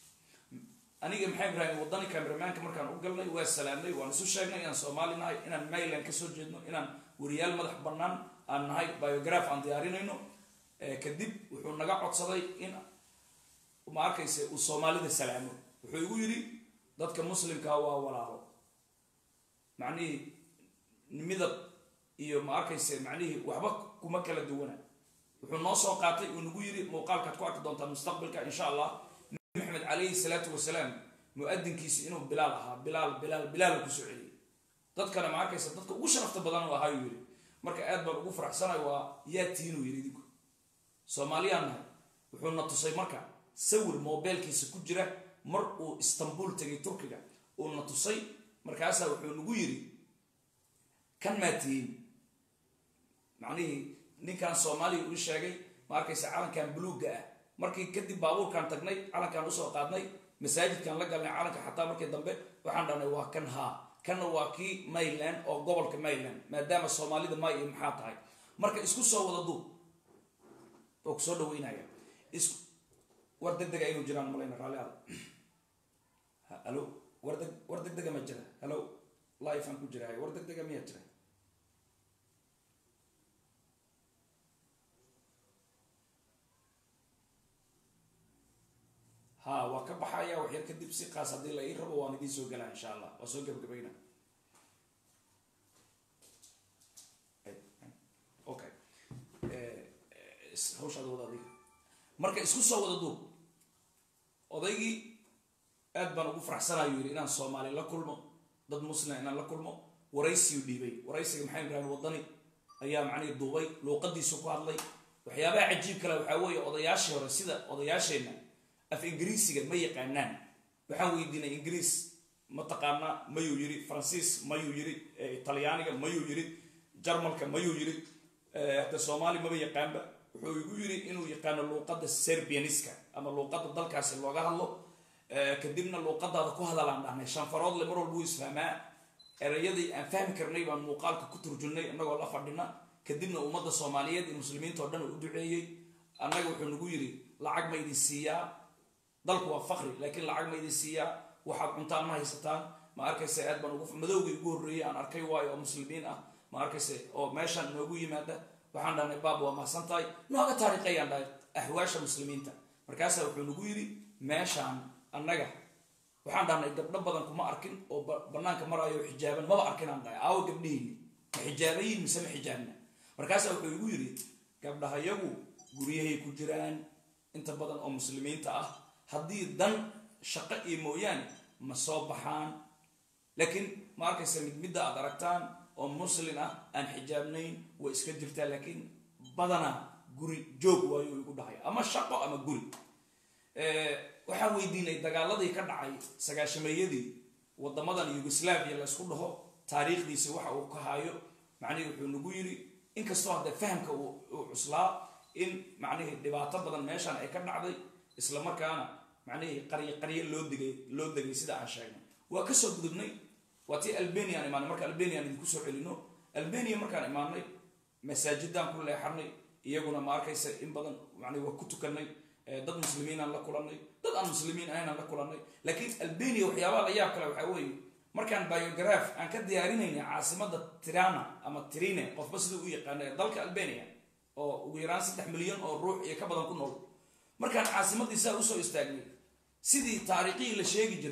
aniga maxay ibraahim wadani cameramaanka markaan u galnay waa salaamnay waan isu sheegnay inaan soomaali nahay inaan mayland kasoo jeedno inaan wariyaal madax bannaan aan nahay biograph aan diyaarinayno kadib wuxuu naga codsaday in ma arkaysa uu soomaalida salaamo wuxuu igu yidhi dadka muslimkaa waa walaalo macnihii midab iyo ma arkaysa macnihii waxba kuma kala duwana wuxuu noo soo qaatay uu nagu yidhi muuqaalkaad ku arki doontaa mustaqbalka insha allah nabi maxamed calayhi salaatu wasalaam mu-adinkiisi inuu bilaal ahaa bilaal bilaal bilaal kusoo celiyay dadkana ma arkaysa dadka ugu sharafta badan u ahaayuu yidhi marka aad baan ugu faraxsanay waa yaa tiinuu yidhi idinku soomaaliyaan nahay wuxuu na tusay marka sawir mobeelkiisa ku jira mar uu istanbul tegay turkiga uu na tusay markaasaa wuxuu nagu yidhi kan maa tihiin macnihii ninkan soomaaliya uu sheegay ma arkaysa calankan buluugga ah markii kadib baabuurkaan tagnay calankaan usoo qaadnay masaajidkaan la galnay calanka xataa markii dambe waxaan dhahnay waa kan haa kanna waa kii mayland oo gobolka mayland maadaama soomaalida may iyo maxaa tahay marka isku soo wada duub oo kusoo dhaweynaya is war degdega inuu jiraan malayna raalli ada halo war deg war degdega ma jira halo life aan ku jiraay war degdega miyaa jira ha waa ka baxaya wax yar kadib si qaas haddii la ii rabo waan idiin soo galaa insha allah waa soo gabagabayna okay hawshaada wada adiga marka isku soo wada duub odaygii aad baan ugu faraxsanayo yidhi inaan soomaali la kulmo dad muslima inaan la kulmo waraysiyu dhiibay waraysiga maxamed ibraahim wadani ayaa macnihii duubay luuqadiisu ku hadlay waxyaabaha cajiib kale waxaa weeye odayaashii hore sida odayaasheenna af ingiriisiga ma yaqaanaan waxaan weydiinay ingiriis ma taqaanaa mayuu yiri faransiis mayuu yiri talyaaniga mayuu yiri jarmalka mayuu yiri hade soomaali maba yaqaanba wuxuu igu yiri inuu yaqaano luuqadda serbianiska ama luuqadda dalkaasi looga hadlo kadibna luuqadaada ku hadalaan dhahnay shanfaroodle mar walba wuu isfahmaa erayadii aan fahmi karnay baan muuqaalka ku turjunay innagoo la fadhina kadibna ummadda soomaaliyeed iyo muslimiinta oo dhan u duceeyey annaga wuxuu nagu yiri lacag ma idin siiyaa dalku waa fakri laakiin lacag ma idin siiyaa waxaad cuntaan ma haysataan ma arkayse aad baan ugu madowgii ugu horreeyey aan arkay waayo oo muslimiin ah ma arkayse oo meeshaan noogu yimaada waxaan dhahnay baab waa mahadsan tahay nooga taariikhayaan dhahay axwaasha muslimiinta markaasaa wuxuu nagu yidhi meeshaan annaga waxaan dhahnay gabdho badan kuma arkin oo banaanka maraayo xijaaban maba arkin aan dhahay aawo gabdhihiini ma xijaabayiin mise ma xijaabna markaasaa wuxuu igu yidhi gabdhahayagu guryahay ku jiraan inta badan oo muslimiinta ah haddii dan shaqo iyo mooyaane ma soo baxaan laakiin ma arkaysa mid midda aad aragtaan oo muslin ah aan xijaabnayn way iska jirtaa laakiin badanaa guri joog waayo igu dhahay ama shaqo ama guri waxaan weydiinay dagaaladii ka dhacay sagaashameeyadii wadamadan yugoslaviya laysku dhaho taariikhdiisi waxa uu ka hayo macnihii wuxuu nagu yiri inkastoo hadde fahamka uu cuslaa in macnihii dhibaato badan meeshaan ay ka dhacday isla markaana macnihii qaryo qaryo loo digay loo degay sida aan sheegnay waa kasoo gudubnay waa tii albania aan imaanay marka albania aan idinku soo celino albania markaan imaanay masaajidaan ku leexanay iyaguna ma arkaysa in badan macnihi waa ku tukanay dad muslimiin aan la kulanay dad aan muslimiin ahayn aan la kulanay laakiin albania waxyaabaha la yaab kale waxaa weeye markaan biograph aan ka diyaarinaynay caasimada tirana ama trine qofba siduu u yaqaana ee dalka albania oo ugu yaraan saddex milyan oo ruux iyo ka badan ku nool markaan caasimadii saa usoo istaagnay sidii taariikhihii la sheegi jiray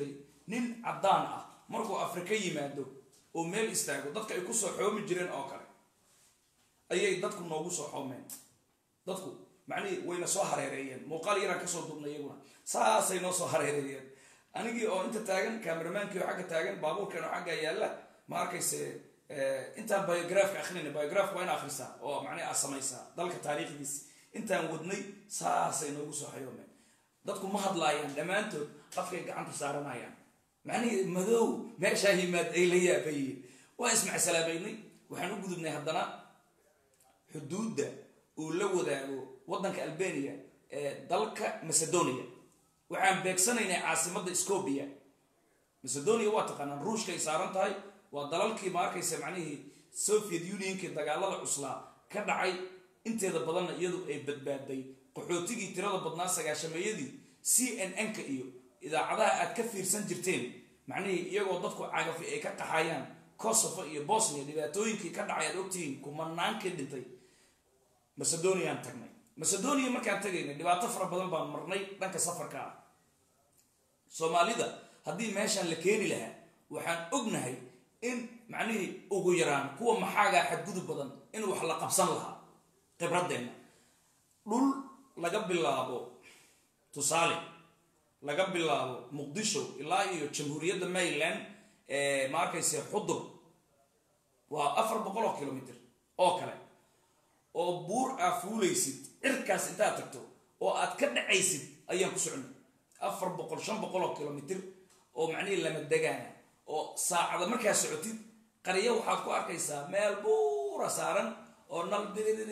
nin caddaan ah markuu afrika yimaado oo meel istaago dadka ay kusoo xoomi jireen oo kale ayay dadku noogu soo xoomeen dadku macnihii wayna soo hareereeyeen muuqaal yaraan kasoo duubnay iyaguna saasay noo soo hareereeyeen anigii oo inta taagan cameramaankii oo xagga taagan baabuurkan oo xagga yaalla ma arkayse intaan biografka akrinay biografka waa in akhrisaa oo macnihi aad samaysaa dalka taariikhdiisi intaan wadnay saasay noogu soo xayoomeen dadku ma hadlaayaan dhammaantood qafkay gacanta saaranayaan macnihii madow meeshaa yimaad ay la yaabayiin waa ismacsalaamaynay waxaan u gudubnay haddana xuduudda uu la wadaago waddanka albania ee dalka macedonia waxaan beegsanaynay caasimadda scobia macedonia waa taqaanaan ruushka ay saaran tahay waa dalalkii ma arkaysa macnihii soviet unionkii dagaalada cuslaa ka dhacay inteeda badanna iyadu ay badbaaday qaxootigii tirada badnaa sagaashameeyadii c n n-ka iyo idaacadaha aad ka fiirsan jirteen macnihii iyagoo dadku cagafi ay ka qaxayaan kosovo iyo bosnia dhibaatooyinkii ka dhacay aad ogtihiin kumanaankii dhintay macedoniaan tagnay macedonia markaan tagaynay dhibaato fara badan baan marnay dhanka safarka ah soomaalida haddii meeshaan la keeni lahaa waxaan ognahay in macnihii ugu yaraan kuwa maxaagaa xadgudub badan in wax la qabsan lahaa khibradeenna dhul laga bilaabo tusaale laga bilaabo muqdisho ilaa iyo jamhuuriyadda maryland ma arkayse xudur waa afar boqol oo kilomitr oo kale oo buur aa fuulaysid cirkaas intaad tagto oo aad ka dhacaysid ayaan ku socnay afar boqol shan boqol oo kilomitr oo macnihii lama degaana oo saacada markaa socotid qaryo waxaad ku arkaysaa meel buura saaran oo nal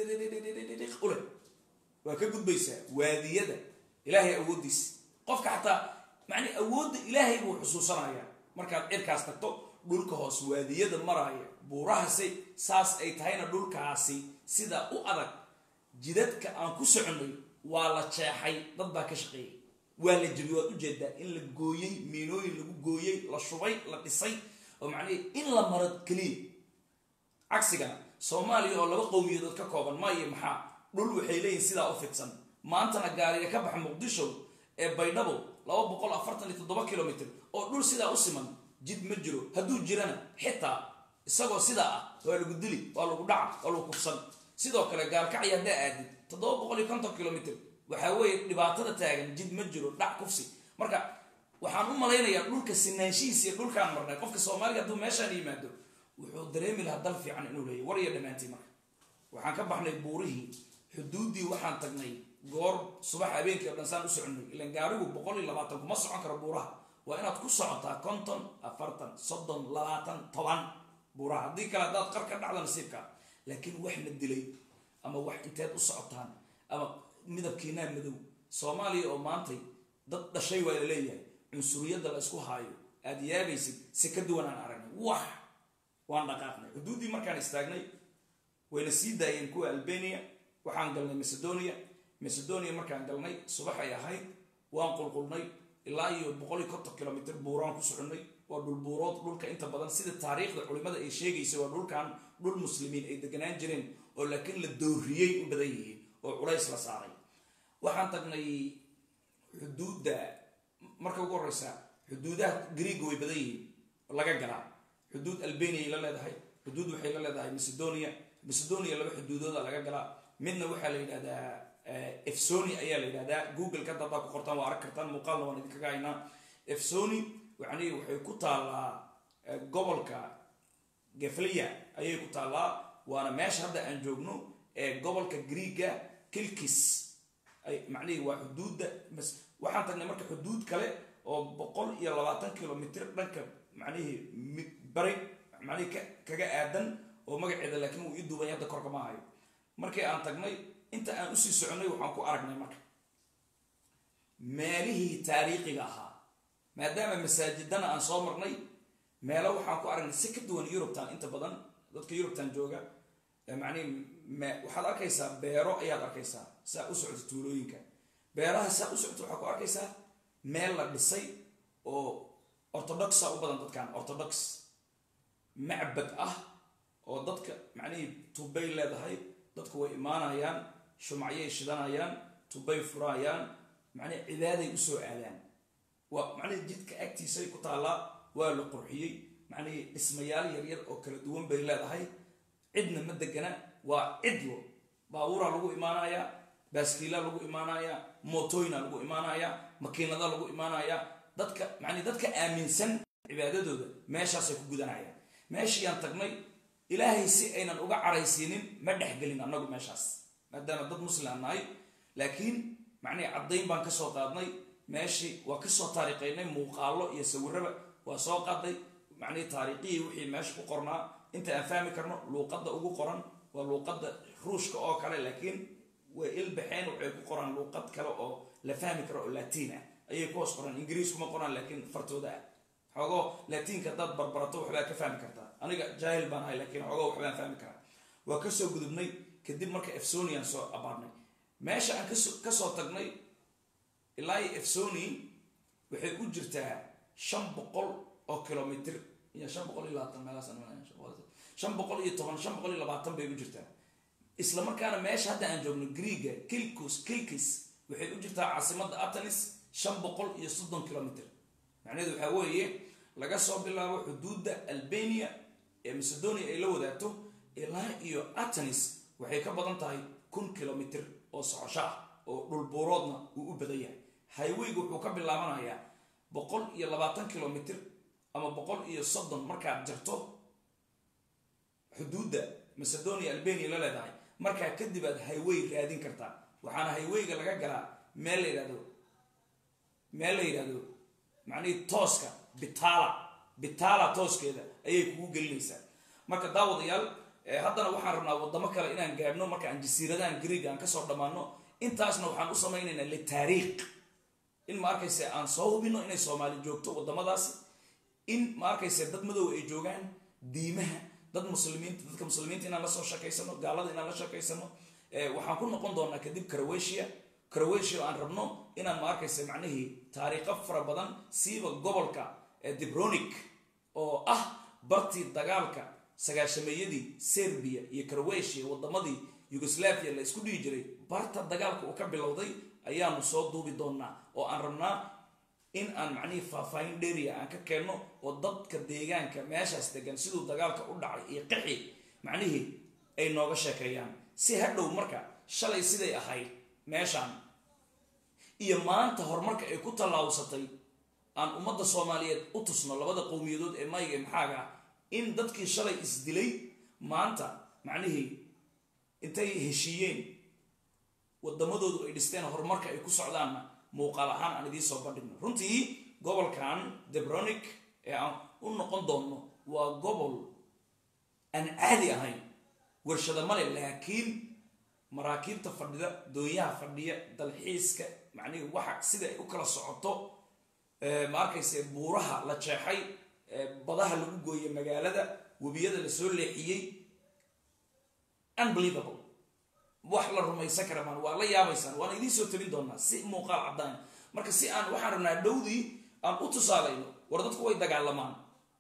ule waa ka gudbaysaa waadiyada ilaahay awooddiisa qofka xataa macnii awoodda ilaahay buu xusuusanayaa markaad cirkaas tagto dhulka hoos waadiyada maraaya buurahasi saas ay tahayna dhulkaasi sidaa u adag jidadka aan ku soconnay waa la jeexay dad baa ka shaqeeyay waa la jebiy waad ujeedaa in la gooyey miinooyin lagu gooyey la shubay la dhisay oo macnihii in la maro keliya cagsigana soomaaliya oo laba qowmiyadood ka kooban ma iyo maxaa dhul waxay leeyihin sidaa u fidsan maantana gaariga ka baxa muqdisho ee baydhabo laba boqol afartan iyo toddoba kilomitr oo dhul sidaa u siman jid ma jiro hadduu jirana xitaa isagoo sidaa ah waa lagu dili waa lagu dhaca waa lagu kufsan sidoo kale gaalkacyi haddaa aadid toddoba boqol iyo konton kilomitr waxaa weeye dhibaatada taagan jid ma jiro dhac kufsi marka waxaan u malaynayaa dhulka sinaanshihiis iyo dhulkaan marnay qofka soomaaliga hadduu meeshaan yimaado wuxuu dareemi lahaa dal fiican inuu leeyahy war iyo dhammaantii marka waxaan ka baxnay buurihii xuduuddii waxaan tagnay goor subax habeenkii o dhan saan u soconay ilan gaarigu boqol iyo labaatan kuma socon karo buuraha waa inaad ku socotaa konton afartan soddon labaatan toban buuraha haddii kale haddaad qar ka dhacda nasiibka laakiin wax na dilay ama wax inteed u socotaan ama midabkiinaa madow soomaaliya oo maantay dad dhashay waa la leeyahay cunsuriyadda la isku haayo aad yaabaysid si ka duwan aan aragnay wax waan dhaqaaqnay xuduuddii markaan istaagnay wayna sii daayeen kuwa albania waxaan galnay macedonia macedonia markaan galnay subax ay ahayd waan qulqulnay ilaa iyo boqol iyo konton kilomitr buuraan ku soconnay waa dhulbuurood dhulka inta badan sida taariikhda culimada ay sheegaysa waa dhulkan dhul muslimiin ay deganaan jireen oo laakiin la dooriyey u badan yihiin oo culays la saaray waxaan tagnay xuduudda marka ugu horeysa xuduudaha greega way badan yihiin laga galaa xuduud albaniay la leedahay xuduud waxay la leedahay macedonia macedonia laba xuduudooda laga galaa midna waxaa la yidhahdaa efsoni ayaa la yidhahdaa google ka dadaa ku qortaan waa arag kartaan muuqaalna waan idinkaga haynaa efsoni yani waxay ku taallaa gobolka geflia ayay ku taallaa waana meesha hadda aan joogno ee gobolka greega kilkis macnihii waa xuduudda waxaan tagnay marka xuduud kale oo boqol iyo labaatan kilomitr dhanka macnihii bari macnihii kaga aadan oo magaceeda laakiin wuu ii duubay hadda korka ma hayo markii aan tagnay inta aan usii soconay waxaan ku aragnay marka meelihii taariikhiga ahaa maadaama masaajidana aan soo marnay meelo waxaan ku aragnay si ka duwan yurubtan inta badan dadka yurubtan jooga macnihi waxaad arkaysaa beero ayaad arkaysaa saa u socota tuulooyinka beeraha saa u socota waxaad ku arkaysaa meel la dhisay oo orthodoxa u badan dadkan orthodox macbad ah oo dadka macnihii tubay leedahay dadku way imaanayaan shumacyay shidanayaan tubay furayaan macnihi cibaaday usoo aadaan waa macnihii jidka agtiisay ku taallaa waa la qurxiyey macnihii dhismayaal yaryar oo kala duwan bay leedahay cidna ma degana waa cidlo baabuuraa lagu imaanayaa baaskiilaa lagu imaanayaa mootooyina lagu imaanayaa makiinada lagu imaanayaa dadka macnii dadka aaminsan cibaadadooda meeshaasay ku gudanayaan meeshiiyaan tagnay ilaahay si aynan uga caraysiinin ma dhexgelin annagu meeshaas maadaama dad muslim nahay laakiin macnihii caddayn baan kasoo qaadnay meeshii waa kasoo taariikhaynay muuqaallo iyo sawiraba waa soo qaaday macnihii taariikhihii wixii meesha ku qornaa inta aan fahmi karno luuqadda ugu qoran waa luuqadda ruushka oo kale laakiin way ilbaxeen waxay ku qoraan luuqad kale oo la fahmi karo oo latiin ah ayay ku hoos qoraan ingiriis kuma qoraan laakiin fartooda ah xoogoo latiinka haddaad barbarato waxbaa ka fahmi kartaa aniga jaahil baan ahay laakiin xoogoo waxbaan fahmi karaa waa kasoo gudubnay kadib marka efsonian soo abaarnay meesha aan kasoo tagnay ilaa iyo efsoni waxay u jirtaa shan boqol oo kilomitr iyo shan boqol iyo labaatan meelaashan boqol iyo toban shan boqol iyo labaatan bay u jirtaa isla markaana meesha hadda aan joogno greega kilcus kilkis waxay u jirtaa caasimadda atanis shan boqol iyo soddon kilomitr macnaheedu waxaa weeye laga soo bilaabo xuduudda albania ee macedonia ay la wadaagto ilaa iyo atanis waxay ka badan tahay kun kilomitr oo socosho ah oo dhulbuuroodna uu u badan yahay highwayga wuxuu ka bilaabanayaa boqol iyo labaatan kilomitr ama boqol iyo soddon markaad jarto xuduudda macedonia albania la leedahay markaa kadib aad highway raadin kartaa waxaana highwayga laga galaa meel la yidhahdo meel la yidhahdo macnihii tooska bitala bitala tooskeeda ayay kugu gelinaysaa marka daawadayaal haddana waxaan rabnaa wadamo kale inaan gaadhno marka aan jasiiradahan greeg aan kasoo dhammaano intaasna waxaan u samaynaynaa litaariikh in ma arkayse aan soo hubino inay soomaali joogto wadamadaasi in ma arkayse dad madow ay joogaan diimaha dad muslimiinta dadka muslimiinta inaan lasoo sheekaysano gaalada inaan la sheekaysano waxaan ku noqon doonaa kadib croatia croatia oo aan rabno inaan ma arkayse macnihii taariikho fara badan siiba gobolka dibronic oo ah bartii dagaalka sagaashameeyadii serbia iyo croatia wadamadii yugoslavia la isku dhihi jiray barta dagaalka uu ka bilowday ayaanu soo duubi doonaa oo aan rabnaa in aan macnihii faahfaahin dheeriya aan ka keenno oo dadka deegaanka meeshaas degan siduu dagaalka u dhacay iyo qixi macnihii ay nooga sheekeeyaan si hadhow marka shalay siday ahayd meeshaan iyo maanta horumarka ay ku tallaabsatay aan ummadda soomaaliyeed u tusno labada qowmiyadood ee mayga ee maxaaga ah in dadkii shalay isdilay maanta macnihii intay heshiiyeen wadamadoodu ay dhisteen horumarka ay ku socdaanna muuqaal ahaan aan idiin soo bandhigno runtii gobolkan debronic ee aan u noqon doonno waa gobol aan caadi ahayn warshada male laakiin maraakiibta fadhida doonyaha fadhiya dalxiiska macnihii waxa sida ay u kala socoto ma arkayse buuraha la jeexay badaha lagu gooyey magaalada webiyada lasoo leexiyey unbelievable wax la rumaysan kara maan waa la yaabaysaan waana idiin soo tabin doonaa si muuqaal caddaan marka si aan waxaan rabnaa dhowdii aan u tusaalayno war dadku way dagaalamaan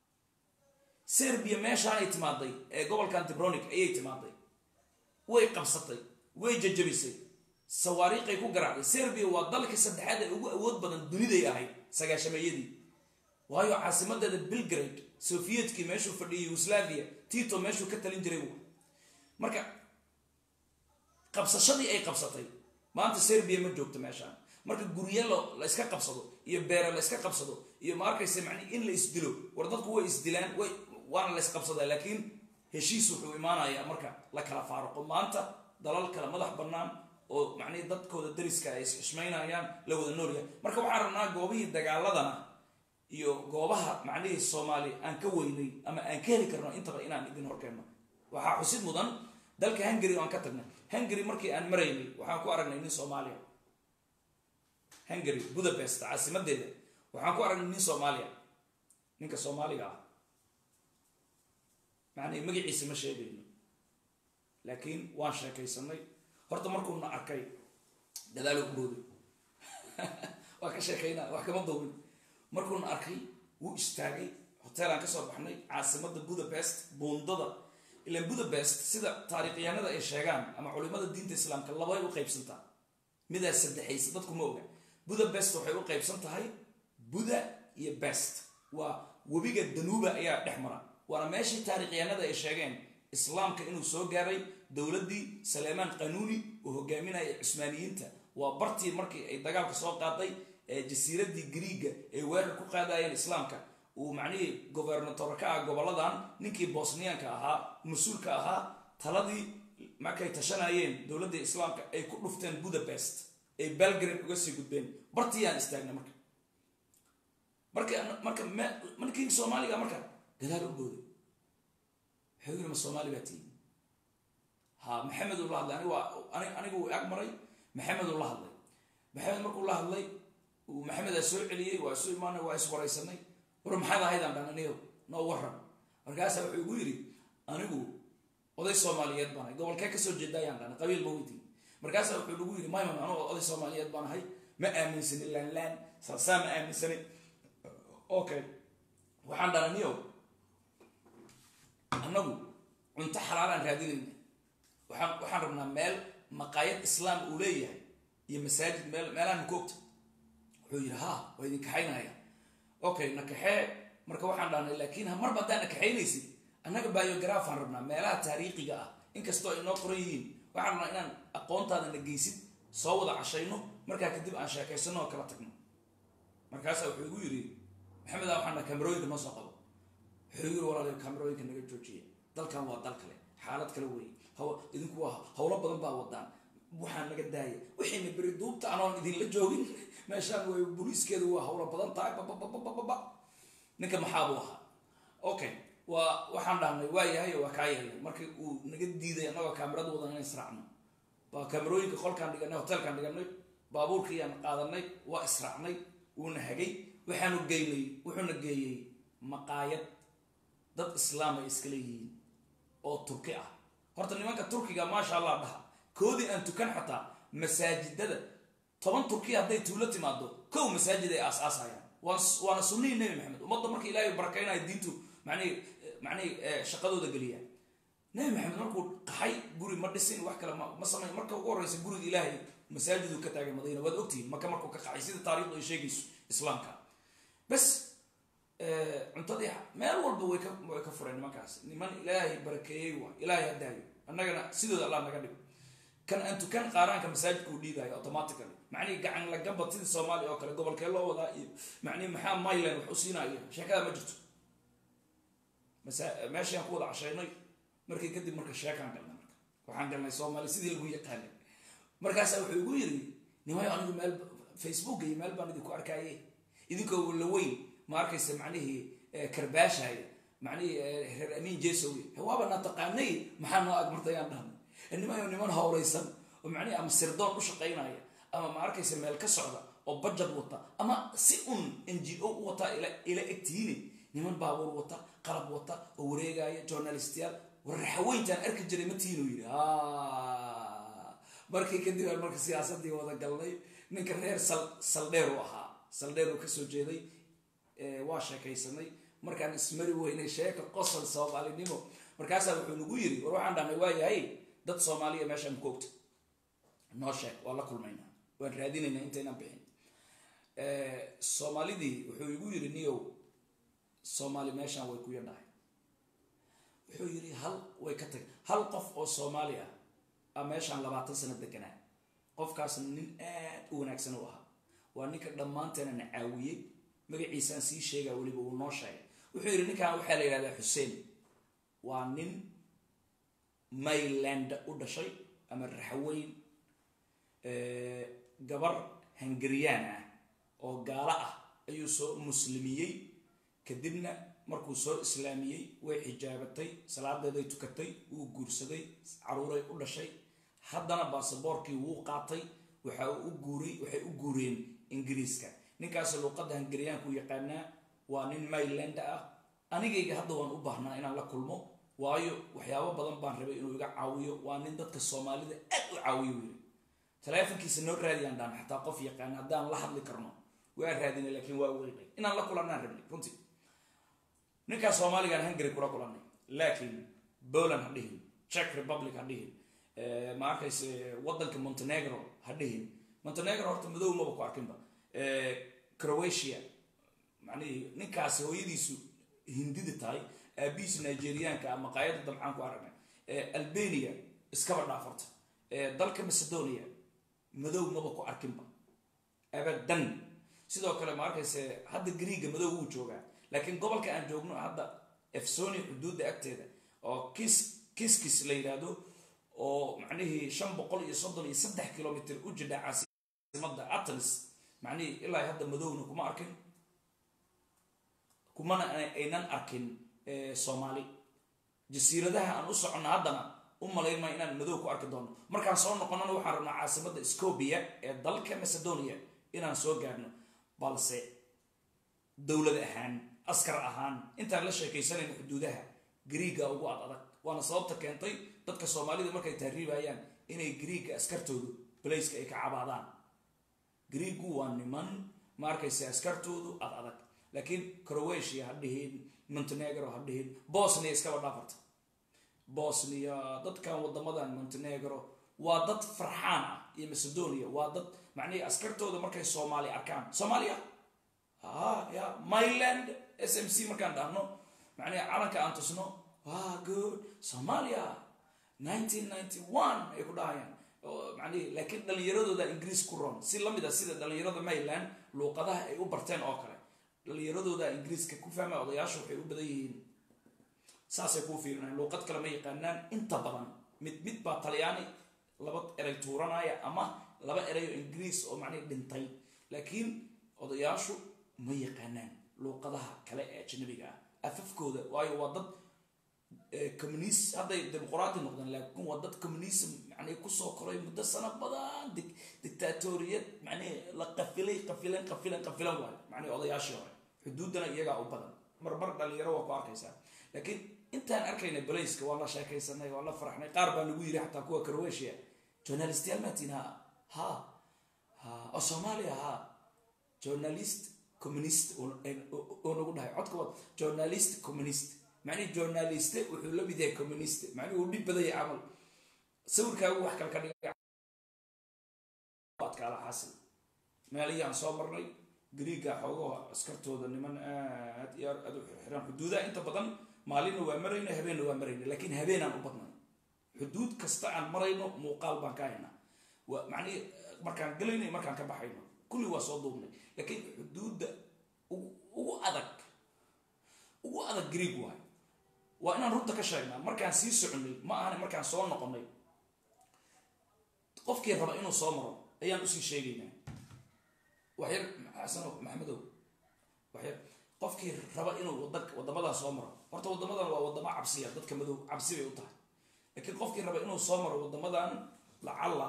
serbia meeshaanay timaaday ee gobolkan tibronic ayay timaaday way qabsatay way jajabisay sawaariiqay ku garaacday serbia waa dalka saddexaad ee ugu awood badan duniday ahayd sagaashameeyadii waayo caasimadeeda belgrade soviyedkii meeshuu fadhiyay yugoslavia tito meeshuu ka talin jiray marka qabsashadii ay qabsatay maanta serbia ma joogto meeshaan marka guryo la iska qabsado iyo beere la iska qabsado iyo ma arkaysa mani in la isdilo war dadku way isdilaan way waana la isqabsadaa laakiin heshiis wuxuu imaanayaa marka la kala faaruqo maanta dalal kale madax bannaan oo macnihi dadkooda dariska ay isxishmaynayaan la wada noolyahay marka waxaan rabnaa goobihii dagaaladana iyo goobaha macnihii soomaali aan ka weynay ama aan ka heli karno intaba inaan idin horkeenno waxaa xusid mudan dalka hungary oo aan ka tagnay hungary markii aan maraynay waxaan ku aragnay nin soomaaliya hungary budapest caasimadeeda waxaan ku aragnay nin soomaaliya ninka soomaaliga ah macnihi magaciisa ma sheegayno laakiin waan sheekaysanay horta markuuna arkay dadaalo u booday waa ka sheekaynaa wax kama duubin markuuna arkay wuu istaagay hoteelaan kasoo baxnay caasimada budapest buundada ilan budapest sida taariikhyahanada ay sheegaan ama culimada diinta islaamka labay u qaybsantaa midaas saddexaysa dadku ma oga budapest waxay u qaybsan tahay buda iyo best waa webiga danuuba ayaa dhex mara waana meeshii taarikhyahanada ay sheegeen islaamka inuu soo gaaray dowladdii saleemaan qanuuni oo hogaaminaya cusmaaniyiinta waa bartii markii ay dagaalka soo qaaday ee jasiiradii griiga ay weerar ku qaadayeen islaamka uu macnihii gobernator ka ah goboladan ninkii bosniyaanka ahaa mas-uulka ahaa taladii markay tashanayeen dowladda islaamka ay ku dhufteen budapest ay belgrade uga sii gudbeen bartiyaan istaagna marka marka marka markii soomaaliga marka gadaal u booday wuxuu yiri ma soomaali baa tiimi ha maxamed uu la hadlay anigu waa anigu uu ag maray maxamed uu la hadlay maxamed markuu la hadlay uu maxamed aa soo celiyey waa isu imaanay waa iswaraysanay war maxaad ahaydaan dhan anigo noo waran markaasaa wuxuu igu yidhi anigu oday soomaaliyeed baan ahay gobolkee kasoo jeeda ayaan dhan qabiil ma weydiin markaasaa wuxuu nagu yidhi mayman anigu oday soomaaliyeed baan ahay ma aaminsanin laanlaan saasaa ma aaminsanin okay waxaan dhan aniyo annagu cunto xalaalaan raadinayna waxaan waxaan rabnaa meel maqaayad islaam uu leeyahay iyo masaajid meel meelahan koogta wuxuu yidhi ha waa idin kaxaynaya okay na kaxee marka waxaan dhahnay laakiin marba haddaan na kaxaynaysid annaga biografaan rabnaa meelaha taariikhiga ah inkastoo ay noo qoran yihiin waxaan rabnaa inaan aqoontaada na geysid soo wada cashayno markaa kadib aan sheekaysano oo kala tagno markaasaa wuxuu igu yidhi maxamed a waxaan dhaha kamerooyinka noo soo qabo wuxuu igu yidhi walaalayo kamerooyinka naga joojiya dalkan waa dal kale xaalad kale weeye haw idinku waa howlo badan baa wadaan waxaa naga daaya wixiina beri duubta anoon idinla joogin meeshaan way booliiskeedu waa howlo badan tahay babababababa ninka maxaabuu ahaa okay waa waxaan dhahnay waa yahay waa kaa yeelnay markii uu naga diiday annagoo kaamirada wadan inaan israacno baa kaamirooyinka qolkaan dhiganay hotelkaan dhiganay baabuurkiiyaan qaadanay waa israacnay wuuna hagay waxaanu geynay wuxuuna geeyey maqaayad dad islaam ay iska leeyihiin oo turki ah horta nimanka turkiga maasha allah dhaha koodii aan tukan xataa masaajidada toban turkiya hadday tuulo timaado kow masaajid ay aas-aasayaan waana sunnihii nebi maxamed ummadda marka ilaahay barakaynayo diintu manihi manihi shaqadooda geliyaan nebi maxamed markuu qaxay guri ma dhisin wax kale ma samay marka ugu horeysa guriga ilaahay masaajiduu ka taagay madiina waad ogtihiin maka markuu ka qaxay sida taarikhdu ay sheegayso islaamka bas cuntadii meel walba way ka way ka fureen nimankaas niman ilaahay barakeeyey waa ilaahay hadaayo annagana sidooda allah naga dhigo kan aan tukan qaaraanka masaajidka uu dhiibayo automatically macnihii gacan lagabad sidii soomaaliya oo kale gobolkee loo wadaa iyo macnihi maxaa myland wax u siinayo sheekada ma jirto masa meeshaan ku wada cashaynay markii kadib marka sheekaan galnay marka waxaan galnay soomaali sidii lagu yaqaanay markaasaa wuxuu igu yiri nimayo anigu meel facebook iyo meel baan idinku arkaaye idinkoo la weyn ma arkaysa macnihii karbaashay macnihii reer amiin jesowe hawaaba na taqaanay maxaa noo agmartayaan dhahnay nimayo niman howlaysan oo macnihi ama sirdoon u shaqaynaya ama ma arkaysa meel ka socda oo bajad wata ama si un n g o u wataa ila egtihiine niman baabuur wata qalab wata oo wareegaya journalistiyaal warraxaweyntaan arki jiray ma tiinuu yidhi markii kadib aan marka siyaasadii wada galnay ninka reer sal saldheer u ahaa saldheer uu kasoo jeeday waa sheekaysanay markaan ismari weynay sheeka qosol soomaalinimo markaasaa wuxuu nagu yiri war waxaan dhahnay waa yahay dad soomaaliya meeshaan koogta noo sheeg waa la kulmaynaa waan raadinaynaa intaynaan bixin soomaalidii wuxuu igu yiri niyow soomaali meeshaan way ku yadhahay wuxuu yiri hal way ka tag hal qof oo soomaali ah a meeshaan labaatan sano deganaa qofkaasna nin aad u wanaagsan u ahaa waa ninka dhammaanteena na caawiyey magaciisaan sii sheegaa weliba uu noo sheegay wuxuu yidhi ninkan waxaa la yidhahdaa xuseen waa nin mayland u dhashay ama raxweyn gabar hangariyaan ah oo gaalo ah ayuu soo muslimiyey kadibna markuu soo islaamiyey way xijaabatay salaadeeday tukatay wuu guursaday caruuray u dhashay haddana baasaboorkii wuu qaatay waxa u guuray waxay u guureen ingiriiska ninkaas luuqadda hangariyaanku yaqaanaa waa nin mayland ah anigayga hadda waan u baahnaa inaan la kulmo waayo waxyaabo badan baan rabay inuu iga caawiyo waa nin dadka soomaalida aad u caawiyo weli taleefonkiisa noo raadiyaan dhaan xataa qof yaqaan haddaan la hadli karno waa raadinay laakiin waa weynay inaan la kulanaan rabnay runtii ninkaas soomaaligaan hungary kula kulanay laakiin poland ha dhihin czech republic ha dhihin ma arkayse waddanka montenegro ha dhihin montenegro horta madow maba ku arkinba croatia macnihii ninkaasi hooyadiisu hindida tahay aabihiisu nigeriyaanka ama qaayada damcaan ku aragnay albania iskaba dhaafarta dalka macedonia madow maba ku arkinba abadan sidoo kale ma arkayse hadda griiga madow wuu joogaa laakiin gobolka aan joogno hadda efsoni xuduudda agteeda oo kis kiskis la yidhaahdo oo macnihii shan boqol iyo soddon iyo saddex kilomitr u jidha caasimada atens macnihii ilaa hadda madowna kuma arkin kumana aynan arkin soomaali jasiiradaha aan u soconno haddana u malaynma inaan madow ku arki doono markaan soo noqonana waxaan rabnaa caasimada scobia ee dalka macedonia inaan soo gaadhno balse dowlad ahaan askar ahaan intaan la sheekaysanayno xuduudaha griiga ugu ad adag waana sababta keentay dadka soomaalida markay tahriibayaan inay griiga askartoodu balayska ay ka cabaadaan griigu waa niman ma arkaysa askartoodu ad adag laakiin croatia ha dhihin montenegro ha dhihin bosnia iskaba dhaafarta bosnia dadkan wadamadan montenegro waa dad farxaan ah iyo macedonia waa dad macnihii askartooda markay soomaali arkaan soomaaliya ya myland s m c markaan dhahno macnihi calanka aan tusno wa good somalia nineteen ninety one ay ku dhahayaan manihi laakiin dhalinyaradooda ingiriis ku ron si lamid a sida dhalinyarada myland luuqadaha ay u barteen oo kale dhalinyaradooda ingiriiska ku fahmaya odayaashu waxay u badan yihiin saasay kuu fiirinayan luuqad kale ma yaqaanaan inta badan mid mid baa talyaani laba erey tuuranaya ama laba erey oo ingiriis oo macnihi dhintay laakiin odayaashu ma yaqaanaan luuqadaha kale ee ajnabiga ah afafkooda waayo waa dad communist hadday dimuqraati noqdeen laakiin waa dad communism macnihi kusoo koray muddo sano badan dictatoriyad macnihi la qafilay qafilan qafilan qafilan waayo macnihi odayaashii hore xuduuddana iyagaa u badan marmar dhalinyaro waa ku arkaysaa laakiin intaan arkaynay balayska waa la sheekaysanay waa la faraxnay qaar baa nagu yiri xataa kuwa croatia journalistiyaal maatiin ha ha ha oo soomaaliya ha journalist communist oo nagu dhahay codka wad journalist communist macnihi journaliste wuxuu la mid yahay communist macnihi uu dhib badaya camal sawirkaagu wax kale ka dhiga adkaala xaasil meelihii aan soo marnay griiga xoogaha askartooda niman aad iyo aad u xirxiraan xuduudaha inta badan maalinna waa marayna habeenna waa marayna laakiin habeenaan u badnay xuduud kasta aan marayno muuqaal baan ka haynaa waa macnihi markaan galayno markaan ka baxayno kulli waa soo duubnay laakiin xuduudda ugu adag ugu adag greeg waay waa inaan runta ka sheegnaa markaan sii soconay ma ahana markaan soo noqonay qofkii raba inuu soo maro ayaan usii sheegaynaa waxyar xasano maxamedow waxyar qofkii raba inuu wada wadamadan soo maro horta wadamadan waa wadamo cabsiya dadka madow cabsi bay u tahay laakiin qofkii raba inuu soo maro wadamadan lacalla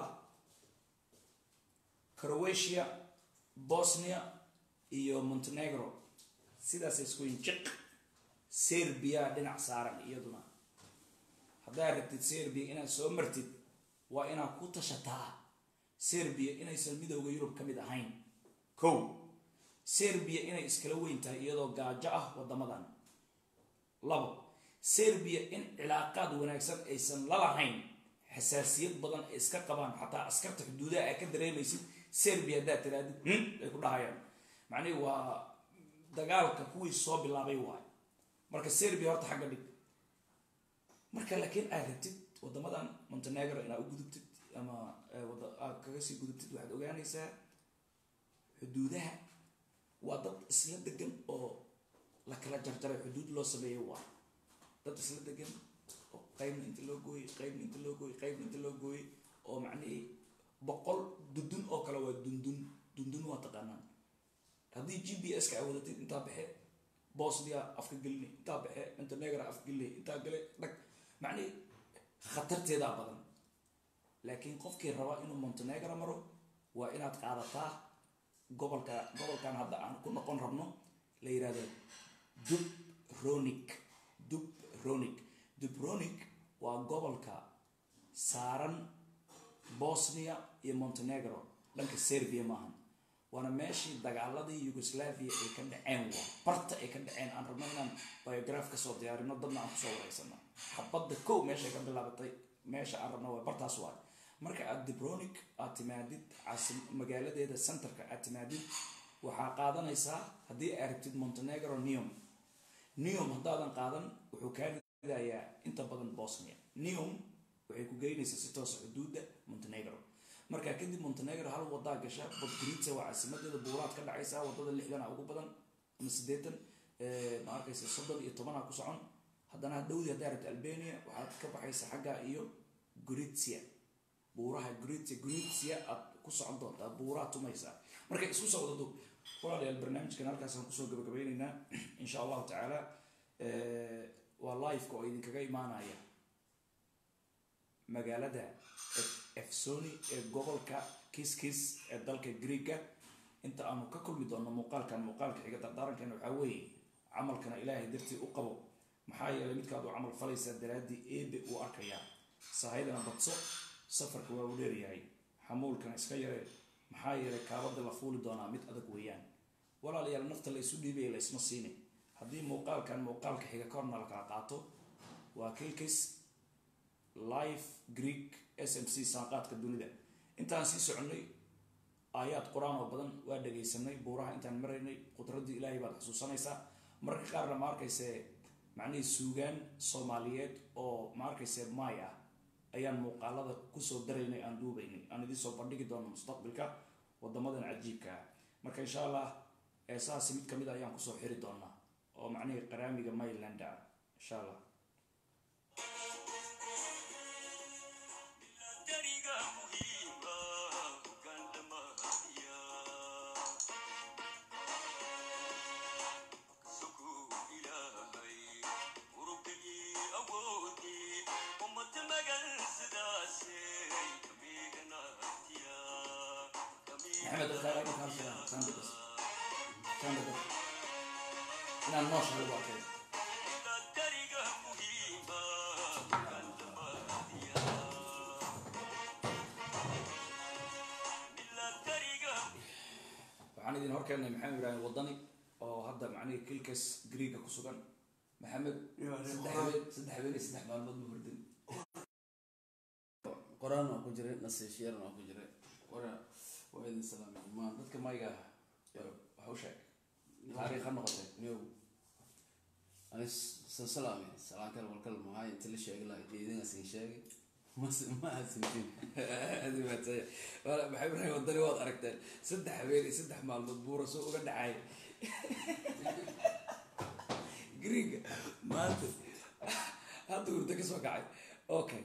croatia bosnia iyo montenegro sidaasay isku yihin jiq serbia dhinac saaran iyaduna haddaad rabtid serbia inaad soo martid waa inaad ku tashataa serbia inaysan midowda yurub ka mid ahayn kow serbia inay iskala weyn tahay iyadoo gaajo ah wadamadan labo serbia in cilaaqaad wanaagsan aysan lalahayn xasaasiyad badan ay iska qabaan xataa askarta xuduudaha ay ka dareemaysid serbia haddaad tiraadid ay ku dhahayaan macnihi waa dagaalka kuwii soo bilaabay waay marka serbia horta xagga dhig marka laakiin aad rabtid wadamadan montenegro inaad u gudubtid ama aad kaga sii gudubtid waxaad ogaanaysaa xuduudaha waa dad isla degan oo la kala jarjaray xuduud loo sameeyo waay dad isla degan oo qaybna inta loo gooyey qaybna inta loo gooyey qaybna inta loo gooyey oo macnihii boqol dundun oo kale waa dundun dundun waa taqaanaan haddii g b s ka a wadatid intaa baxe bosnia afka gelini intaa baxe montenegra afka gelini intaa gale dhag macnihi khatarteedaa badan laakiin qofkii raba inuu montenegro maro waa inaad qaadataa gobolka gobolkan hadda aan ku noqon rabno la yihahdo dubronic dubronic dubronic waa gobolka saaran bosnia iyo montenegro dhanka serbia maahan waana meeshii dagaaladii yugoslavia ay ka dhaceen waa barta ay ka dhaceen aan rabno inaan biograph kasoo diyaarino dadna aan kusoo wareysano xabadda kow meeshay ka bilaabatay meesha aan rabno waa bartaas waay marka aad dibronic aad timaadid caasim magaaladeeda centerka aad timaadid waxaa qaadanaysaa haddii aad rabtid montenegro neom neom haddaadan qaadan wuxuu kaa ridayaa inta badan bosnia neom waxay ku geynaysaa si toosa xuduudda montenegro markaa kadib montenegro hal wadaa gasha podgorica waa caasimadeeda buuraad ka dhacaysa wadada lixdana ugu badan ama sideetan ma arkaysa soddon iyo tobana ku socon haddana hadhowdii haddaa rabta albania waxaad ka baxaysa xagga iyo goritsia buuraha goritsia goritsia aad ku socon doontaa buuraha tumaysaa marka isku socdado walaalayaal barnaamijkan halkaasaan kusoo gabagabaynaynaa insha allahu tacaala waa liveka oo idinkaga imaanaya magaalada efsoni ee gobolka kiskis ee dalka greega inta aanu ka kulmi doono muuqaalkan muuqaalka xiga dardaarankeena waxaa weeye camalkana ilaahay dartii u qabo maxaa yeelay midkaad u camal falaysaa daraaddii eebe uu arkayaa sahaydana badso safarka waa uu dheeryahay xamuulkana iska yaree maxaa yeelay kaabada la fuuli doonaa mid adag weeyaan walaalayaal nafta la isu dhiibaya la isma siine haddii muuqaalkan muuqaalka xiga ka horna la kala qaato waa kilkis life greek s m c saanqaadka dunida intaan sii soconnay aayaad qur-aan oo badan waa dhagaysanay buuraha intaan maraynay qudraddii ilaahay baad xusuusanaysaa mararka qaarna ma arkayse macnihii suugaan soomaaliyeed oo ma arkayse maay ah ayaan muuqaalada kusoo daraynay aan duubaynay aan idiin soo bandhigi doono mustaqbilka wadamadan cajiibka ah marka insha allah eesahaasi mid kamid a ayaan kusoo xiri doonaa oo macnihii qaraamiga mayland ah insha allah محمد الخير كان سلام كان بس كان بس inaan nooshahay waa kay waxaan idin horkeenay maxamed ibraahim wadani oo hadda macnihii kilkas greega ku sugan maxamed saddex habeen saddex habeen iyo saddex maalmood ma hordin qor-aan waa ku jiray nasiishyaran waa ku jiray wara waa idin salaamay dhammaan dadka mayga waxa u sheeg taariikh ha noqotee niyow ani san salaamay salaan kale walkal mahay inta la sheegi lahaa geedina sin sheegay mas ma asintin aad u mahadsanya wala maxay ibraahim wadani waad aragteen saddex habeen iyo saddex maalmood buura soo uga dhacay greega maanta hadda hurdo ka soo kacay okay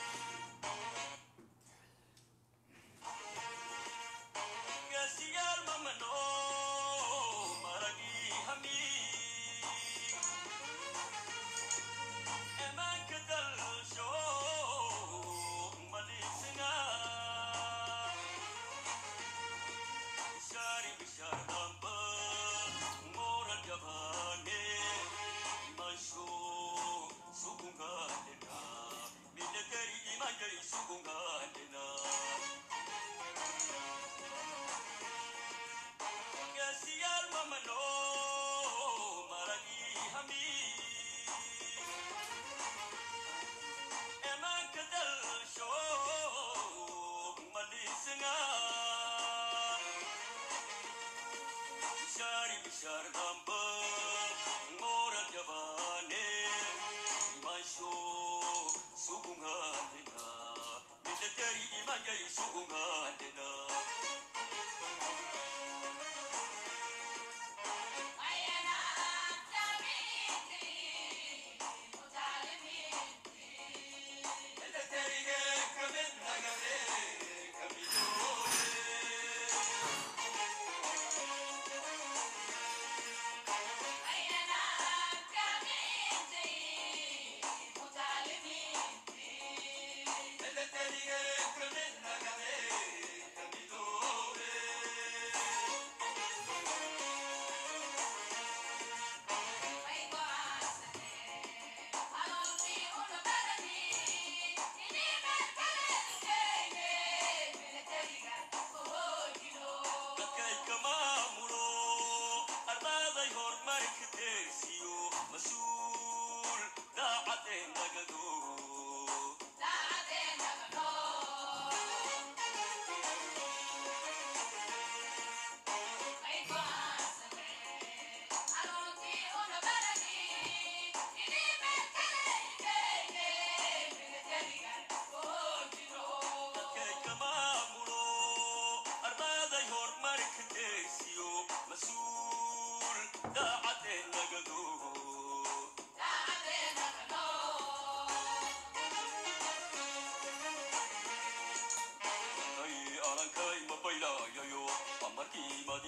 Yes,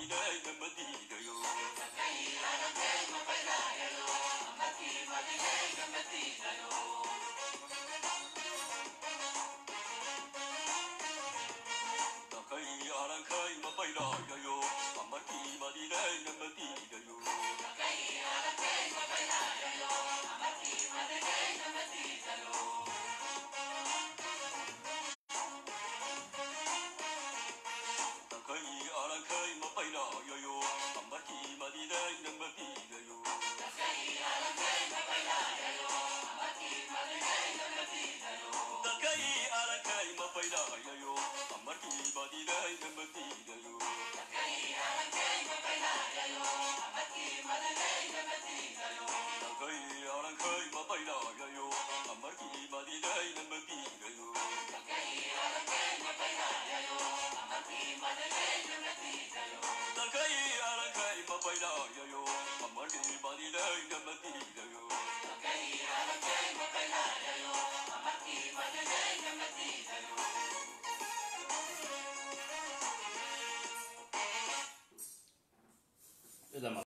Dalkai alankai mapaila yayo, amargi badilai namati